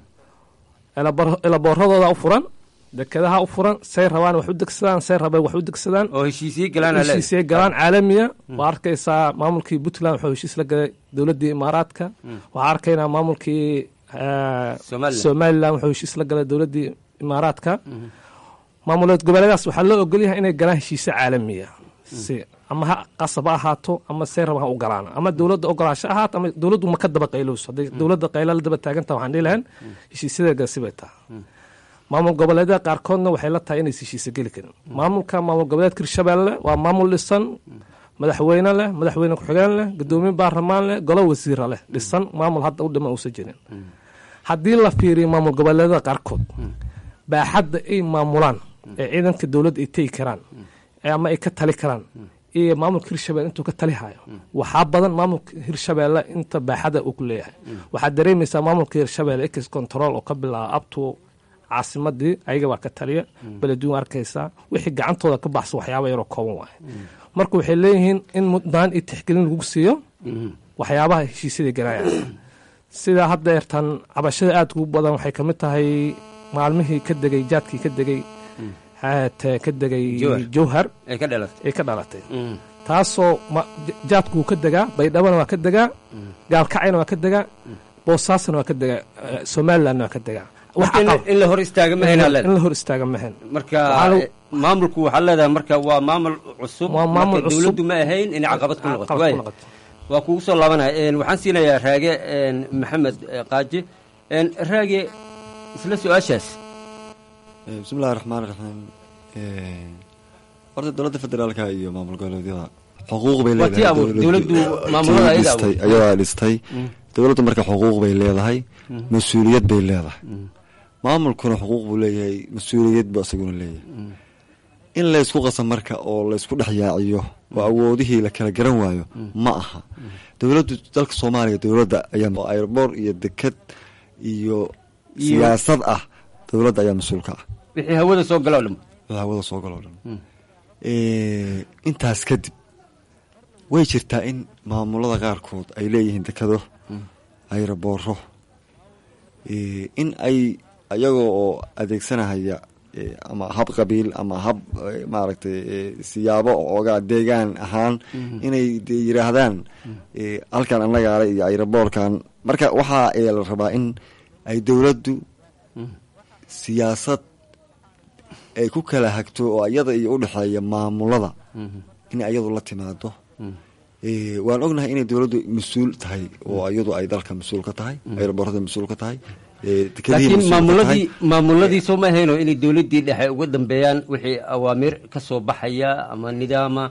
elabooradooda u furan dekedaha u furan say rabaan wax u degsadaan say rabeen wax u degsadaan oo heshiisye galaan heshiisye galaan caalamiya waa arkaysaa maamulkii puntland wuxuu heshiis la galay dowladdii imaaraadka waxaa arkaynaa maamulkii somalilan wuxuu heshiis la galay dowladdii imaaraadka maamuleed goboleedaas waxaa loo ogolyahay inay galaan heshiisye caalamiya si ama ha qasab ha ahaato ama say raba ha u galaan ama dowladda ogolaasho ahaato ama dowladdu ma ka daba qaylowso hadday dowladda qayla la daba taaganta waxaan dhihi lahayn heshiisyadeega sibay taha maamul goboleedyada qaarkoodna waxay la tahay inaysa heshiisa geli karin maamulka maamul goboleedka hirshabeelle waa maamul dhisan madaxweyne leh madaxweyne ku-xigeen leh gudoomiye baarlamaan leh golo wasiira leh dhisan maamul hadda u dhiman uusa jirin haddii la fiiriyo maamul goboleedyada qaarkood baaxadda ay maamulaan ee ciidanka dowladda ay tegi karaan ama ay ka tali karaan iyo maamulka hirshabelle intuu ka tali hayo waxaa badan maamulka hirshabeelle inta baaxada uu ku leeyahay waxaad dareemaysaa maamulka hirshabelle ex control oo ka bilaaba abto caasimadii ayaga baa ka taliya beleduun arkaysaa wixii gacantooda ka baxsan waxyaaba yaroo kooban waaye marka waxay leeyihiin in mudnaan iyo tixgelin lagu siiyo waxyaabaha heshiisyada galaayaan sidaa hadda eertaan cabashada aada ugu badan waxay kamid tahay maalmihii ka degay jaadkii ka degay ka degay jowhar ay ka dhalatay taasoo jaadku wuu ka degaa baydhabana waa ka degaa gaalkacayna waa ka degaa boosaasna waa ka degaa somalilandna waa ka degaa in la hor istaaga mahayn in la hor istaaga mahayn marka maamulku waxaa leedahay marka waa maamul cusub waa maamul cusub dowladdu ma ahayn inay caqabad ku noqoto waaya waa kugu soo laabanaya waxaan siinayaa raage maxamed qaaji raage isla su-aashaas bismillahi raxmaan raxiim horta dowladda federaalka iyo maamul goboleedyada xuquuq bay leedahay ayadaa dhistay dowladdu marka xuquuq bay leedahay mas-uuliyad bay leedahay maamulkuna xuquuq buu leeyahay mas-uuliyad buu isaguna leeyahay in laysku qasa marka oo laysku dhex yaaciyo oo awoodihii la kala garan waayo ma aha dowladdu dalka soomaaliya dowladda ayaa airboor iyo deked iyo siyaasad ah dowladda ayaa mas-uulka ah wixii hawada soo galo dhan wixii hawada soo galo dhan intaas kadib way jirtaa in maamulada qaarkood ay leeyihiin dekado ayrabooro in ay ayagoo oo adeegsanahaya ama hab qabiil ama hab maaragtay siyaabo ooga deegaan ahaan inay de yiraahdaan halkan annagaale iyo ayraboorkan marka waxaa la rabaa in ay dowladdu siyaasad ay ku kala hagto oo iyada iyo udhexeeya maamulada in iyadu la timaado waan ognahay inay dowladdu mas-uul tahay oo iyadu ay dalka mas-uul ka tahay ayraboorada mas-uul ka tahay laakiin maamuladii maamuladii soo ma ahayno inay dowladdii dhexe uga dambeeyaan wixii awaamiir ka soo baxaya ama nidaama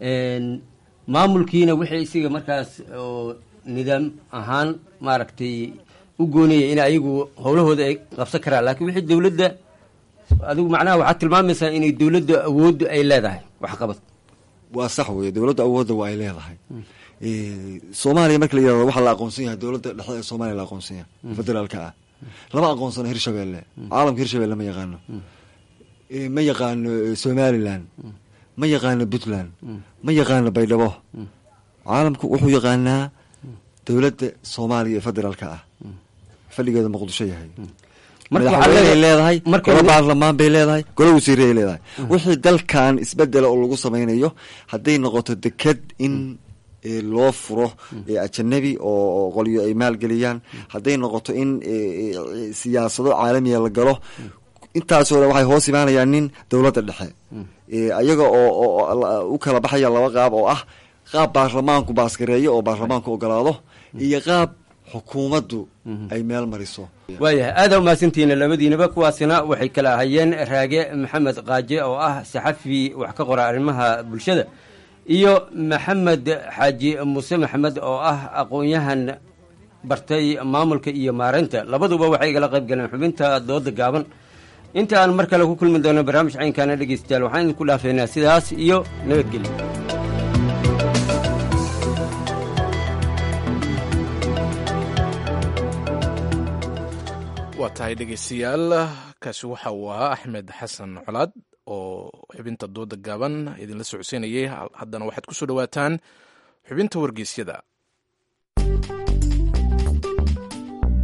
maamulkiina wixii isiga markaas oo nidaam ahaan maaragtay u goonaya in ayagu howlahooda ay qabsan karaan laakiin wixii dowladda adigu macnaha waxaad tilmaamaysaa inay dowladda awooddu ay leedahay waxqabad waa sax weye dowladda awoodda waa ay leedahay soomaaliya marka la yirahdo waxaa la aqoonsan yahay dowladda dhexe ee soomaaliya la aqoonsan yahay federaalka ah lama aqoonsano hirshabelle caalamka hirshabelle ma yaqaano ma yaqaano somalilan ma yaqaano puntland ma yaqaano baydhabo caalamku wuxuu yaqaanaa dowladda soomaaliya ee federaalka ah fadhigeeda muqdisho yahay madaxweyney leedahay golo baarlamaan bay leedahay golo wasiiray leedahay wixii dalkan isbedela oo lagu samaynayo hadday noqoto deked in loo furo ajanabi oo qolyo ay maalgeliyaan hadday noqoto in siyaasado caalamiya la galo intaasoo dhan waxay hoos imaanayaan nin dowladda dhexe ayaga oo u kala baxaya laba qaab oo ah qaab baarlamaanku baaskareeyo oo baarlamaanku ogolaado iyo qaab xukuumaddu ay meel mariso waayahay aada umahadsantihiina labadiinaba kuwaasina waxay kala ahayeen raage maxamed qaaje oo ah saxafi wax ka qora arrimaha bulshada iyo maxamed xaaji muuse maxamed oo ah aqoon-yahan bartay maamulka iyo maareynta labaduba waxay igala qayb galeen xubinta dooda gaaban inta aan mar kale ku kulmi doono barnaamij caynkaana dhegeystayaal waxaan idinku dhaafeynaa sidaas iyo nabadgelyo waa tahay dhegeystayaal kaasi waxa uu ahaa axmed xasan colaad oo xubinta dooda gaaban idinla socodsiinayay haddana waxaad ku soo dhowaataan xubinta wargeysyada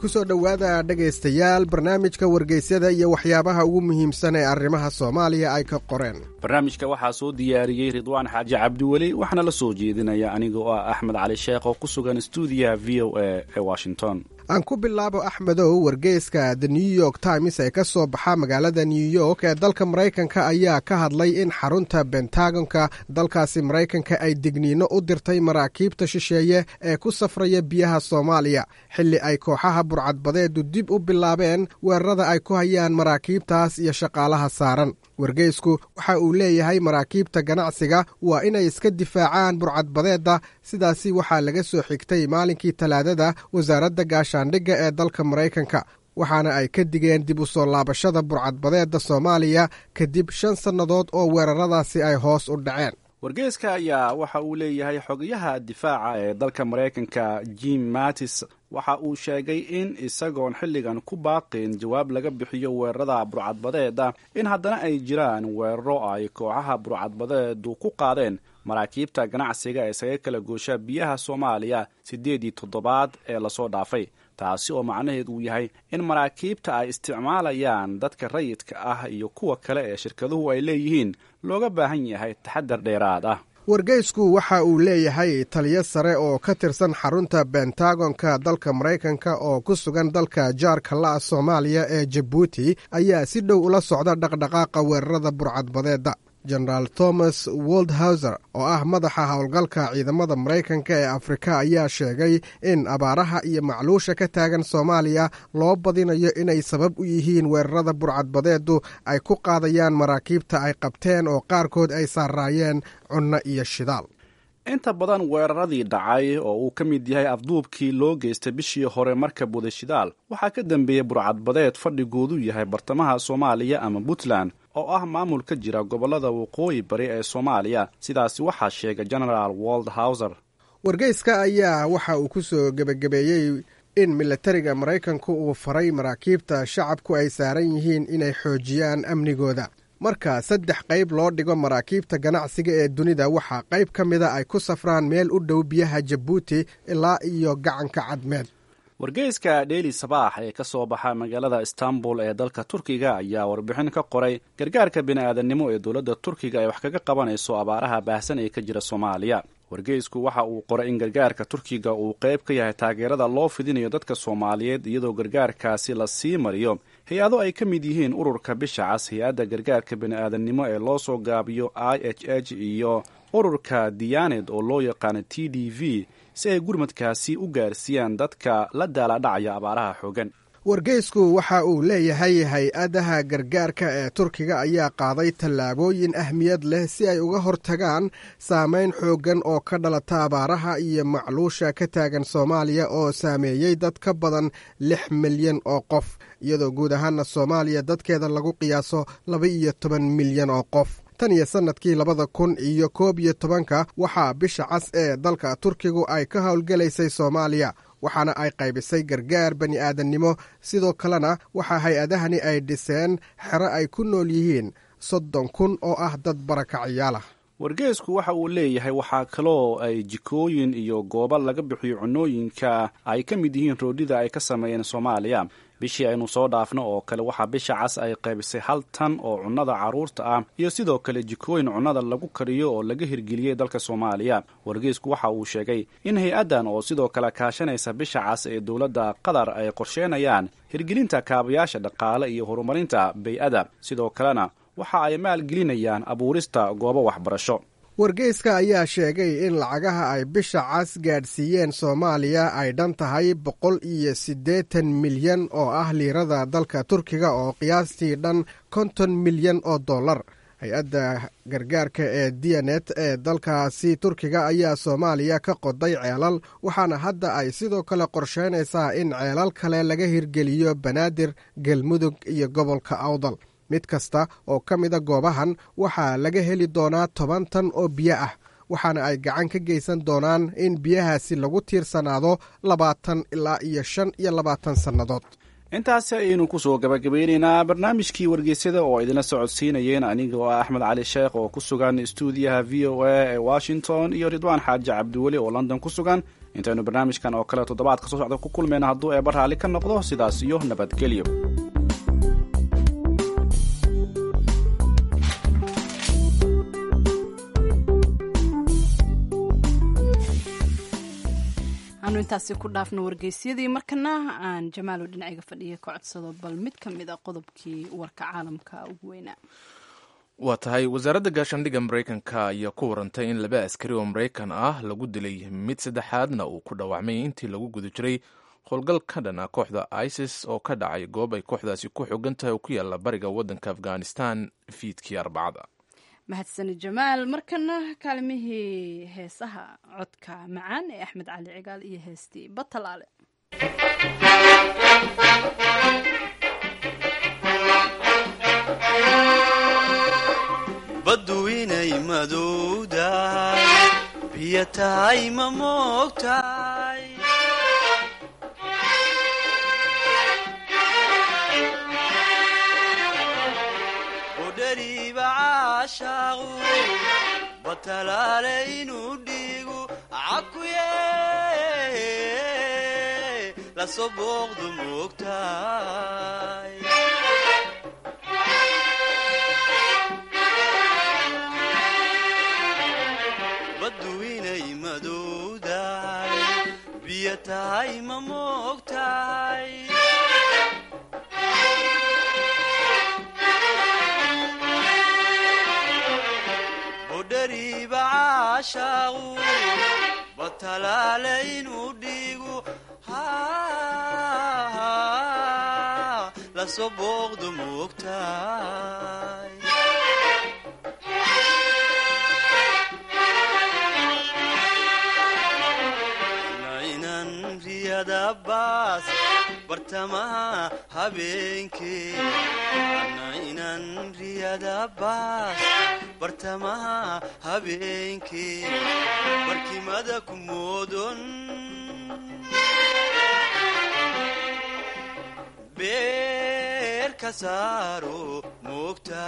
kusoo dhowaada dhegaystayaal barnaamijka wargeysyada iyo waxyaabaha ugu muhiimsan ee arrimaha soomaaliya ay ka qoreen barnaamijka waxaa soo diyaariyey ridwaan xaaji cabdiweli waxaana la soo jeedinaya aniga oo ah axmed cali sheekh oo ku sugan stuudiyaha v o a ee washington aan ku bilaabo axmedow wargeyska the new york times ee ka soo baxa magaalada new york ee dalka maraykanka ayaa ka hadlay in xarunta bentagonka dalkaasi maraykanka ay digniino u dirtay maraakiibta shisheeye ee ku safraya biyaha soomaaliya xilli ay kooxaha burcadbadeedu dib u bilaabeen weerarada ay ku hayaan maraakiibtaas iyo shaqaalaha saaran wargeysku waxa uu leeyahay maraakiibta ganacsiga waa inay iska difaacaan burcadbadeedda sidaasi waxaa laga soo xigtay maalinkii talaadada wasaaradda gaashaandhigga ee dalka maraykanka waxaana ay ka digeen dib u soo laabashada burcadbadeedda soomaaliya kadib shan sannadood oo weeraradaasi ay hoos u dhaceen wargeyska ayaa waxa uu leeyahay xogayaha difaaca ee dalka maraykanka jim mattis waxa uu sheegay in isagoon xilligan ku baaqin jawaab laga bixiyo weerarada burcadbadeeda in haddana ay jiraan weeraro ay kooxaha burcadbadeedu ku qaadeen maraakiibta ganacsiga ee isaga kala goosha biyaha soomaaliya siddeedii toddobaad ee lasoo dhaafay taasi oo macnaheed uu yahay in maraakiibta ay isticmaalayaan dadka rayidka ah iyo kuwa kale ee shirkaduhu ay leeyihiin looga baahan yahay taxadar dheeraad ah wargeysku waxa uu leeyahay taliyo sare oo ka tirsan xarunta bentagonka dalka maraykanka oo ku sugan dalka jaarka la'a soomaaliya ee jabuuti ayaa si dhow ula socda dhaqdhaqaaqa weerarada burcadbadeedda jenaraal thomas woldhauser oo ah madaxa howlgalka ciidamada maraykanka ee afrika ayaa sheegay in abaaraha iyo macluusha ka taagan soomaaliya loo badinayo inay sabab u yihiin weerarada burcadbadeedu ay ku qaadayaan maraakiibta ay qabteen oo qaarkood ay saaraayeen cunno iyo shidaal inta badan weeraradii dhacay oo uu ka mid yahay afduubkii loo geystay bishii hore marka buday shidaal waxaa ka dambeeyey burcadbadeed fadhigoodu yahay bartamaha soomaaliya ama puntland oo ah maamul ka jira gobollada waqooyi bari ee soomaaliya sidaasi waxaa sheegay genaraal woldhauser wargeyska ayaa waxa uu ku soo gebagabeeyey in milatariga maraykanku uu faray maraakiibta shacabku ay saaran yihiin inay xoojiyaan amnigooda marka saddex qayb loo dhigo maraakiibta ganacsiga ee dunida waxaa qayb ka mida ay ku safraan meel u dhow biyaha jabuuti ilaa iyo gacanka cadmeed wargeyska dheeli sabaax ee ka soo baxa magaalada istanbul ee dalka turkiga ayaa warbixin ka qoray gargaarka bini'aadannimo ee dowladda turkiga ay wax kaga qabanayso abaaraha baahsan ee ka jira soomaaliya wargeysku waxa uu qoray in gargaarka turkiga uu qayb ka yahay taageerada loo fidinayo dadka soomaaliyeed iyadoo gargaarkaasi la sii mariyo hay-ado ay ka mid yihiin ururka bisha cas hay-adda gargaarka bini'aadannimo ee loo soo gaabiyo i h h iyo ururka diyaaned oo loo yaqaano t d v si ay gurmadkaasi u gaarsiiyaan dadka la daaladhacaya abaaraha xoogan wargeysku waxa uu leeyahay hay-adaha gargaarka ee turkiga ayaa qaaday tallaabooyin ahmiyad leh si ay uga hortagaan saameyn xooggan oo ka dhalata abaaraha iyo macluusha ka taagan soomaaliya oo saameeyey dad ka badan lix milyan oo qof iyadoo guud ahaana soomaaliya dadkeeda lagu qiyaaso laba iyo toban milyan oo qof tan iyo sannadkii labada kun iyo koob iyo tobanka waxaa bisha cas ee dalka turkigu ay ka howlgelaysay soomaaliya waxaana ay qaybisay gargaar bani aadannimo sidoo kalena waxaa hay-adahani ay dhiseen xero ay ku nool yihiin soddon kun oo ah dad barakaciyaalah wargeysku waxa uu leeyahay waxaa kaloo ay jikooyin iyo goobo laga bixiyo cunooyinka ay ka mid yihiin roodhida ay ka sameeyeen soomaaliya bishii aynu soo dhaafno oo kale waxaa bisha cas ay qaybisay hal tan oo cunnada carruurta ah iyo sidoo kale jikooyin cunnada lagu kariyo oo laga hirgeliyey dalka soomaaliya wargeysku waxa uu sheegay in hay-addan oo sidoo kale kaashanaysa bisha cas ee dowladda qatar ay qorsheenayaan hirgelinta kaabayaasha dhaqaale iyo horumarinta bay-ada sidoo kalena waxa ay maalgelinayaan abuurista goobo waxbarasho wargeyska ayaa sheegay in lacagaha ay bisha cas gaadhsiiyeen soomaaliya ay dhan tahay boqol iyo siddeetan milyan oo ah liirada dalka turkiga oo qiyaastii dhan konton milyan oo dollar hay-adda gargaarka ee diyanet ee dalkaasi turkiga ayaa soomaaliya ka qoday ceelal waxaana hadda ay sidoo kale qorsheynaysaa in ceelal kale laga hirgeliyo banaadir galmudug iyo gobolka awdal mid kasta oo ka mida goobahan waxaa laga heli doonaa toban tan oo biyo ah waxaana ay gacan ka geysan doonaan in biyahaasi lagu tiirsanaado labaatan ilaa iyo shan iyo labaatan sannadood intaasi ayaynu kusoo gabagabeyneynaa barnaamijkii wargeysyada oo idinla socodsiinayeen aniga oo ah axmed cali sheekh oo ku sugan stuudiyaha v o a ee washington iyo ridwaan xaaji cabdiweli oo london ku sugan intaynu barnaamijkan oo kale toddobaadka soo socda ku kulmayna hadduu eeba raalli ka noqdo sidaas iyo nabadgelyo aanu intaasi ku dhaafno wargeysyadii markana aan jamaalo dhinaciga fadhiya ka codsado bal mid ka mid a qodobkii warka caalamka ugu weynaa waa tahay wasaaradda gaashaandhigga maraykanka ayaa ku warantay in laba askari oo maraykan ah lagu dilay mid saddexaadna uu ku dhaawacmay intii lagu guda jiray howlgal ka dhan ah kooxda isis oo ka dhacay goob ay kooxdaasi ku xogan tahay oo ku yaalla bariga waddanka afghanistan fiidkii arbacada mahadsani jamaal markana kaalimihii heesaha codka macaan ee axmed cali cigaal iyo heestii batalaale baddu inay madowdahay biyo tahay ma moogtahay udhariiba caashaaqu batalaale inuu dhiigu cakuye lasoo booqdu moogtahay baddu inay madowdahay biyo tahay ma moogtahay budhariiba caashaaqu batalaale inuu dhiigu lasoo booqdu moogtahay baas bartamaha habeenkee ana inan riyada baas bartamaha habeenkee barkimada ku moodon beer ka saaro moogta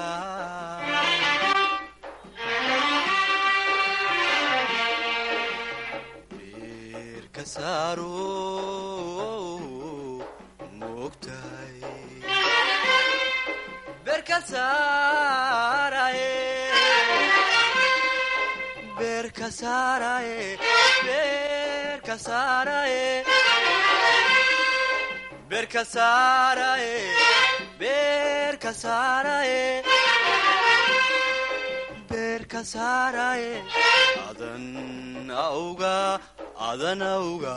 adan auga adan auga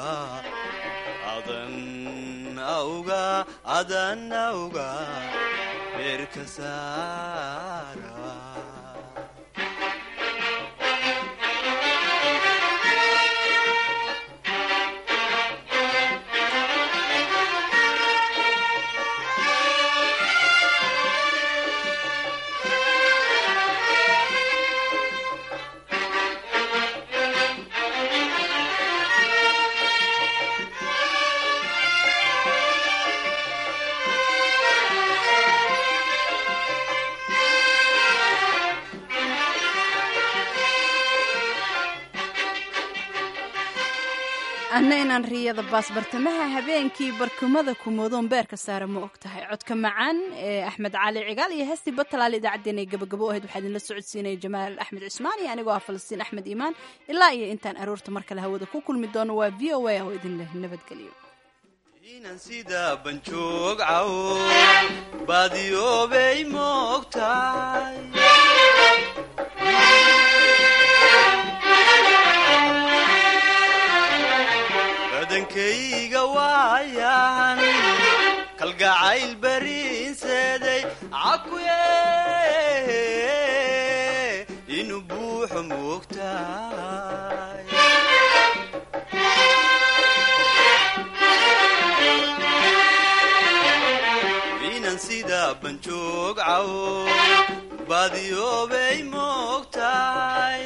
adan auga adan auga beerka saara anna inaan riyada baas bartamaha habeenkii barkumada kumoodoon beerka saara ma og tahay codka macaan ee axmed cali cigaal iyo heestii batalaal idaacaddeen ay gabagabo ahayd waxaa idinla socodsiinaya jamaal axmed cismaan iyo anigoo ah falastiin axmed iimaan ilaa iyo intaan aroorta mar kale hawada ku kulmi doono waa v o a oo idin leh nabadgelyo inan sida banjoog caw baadiyoobay moogtahay badankayga waayan kalgacayl bariinseeday cakuye inuu buuxo moogtahay inan sida banjoog caw baadiyoobay moogtahay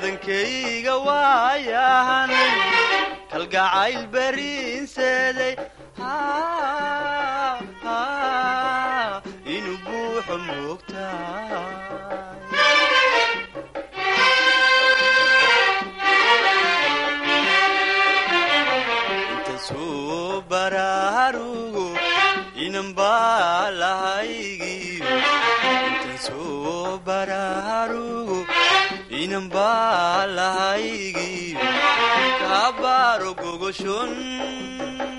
badankayga waayahan kalgacayl bariinseeday inuu buuxo moogtahay intasuu baraarugo inan baa lahaygiyo intasuu baraarugo inan baa lahaygiyo kaabaaro gogoshon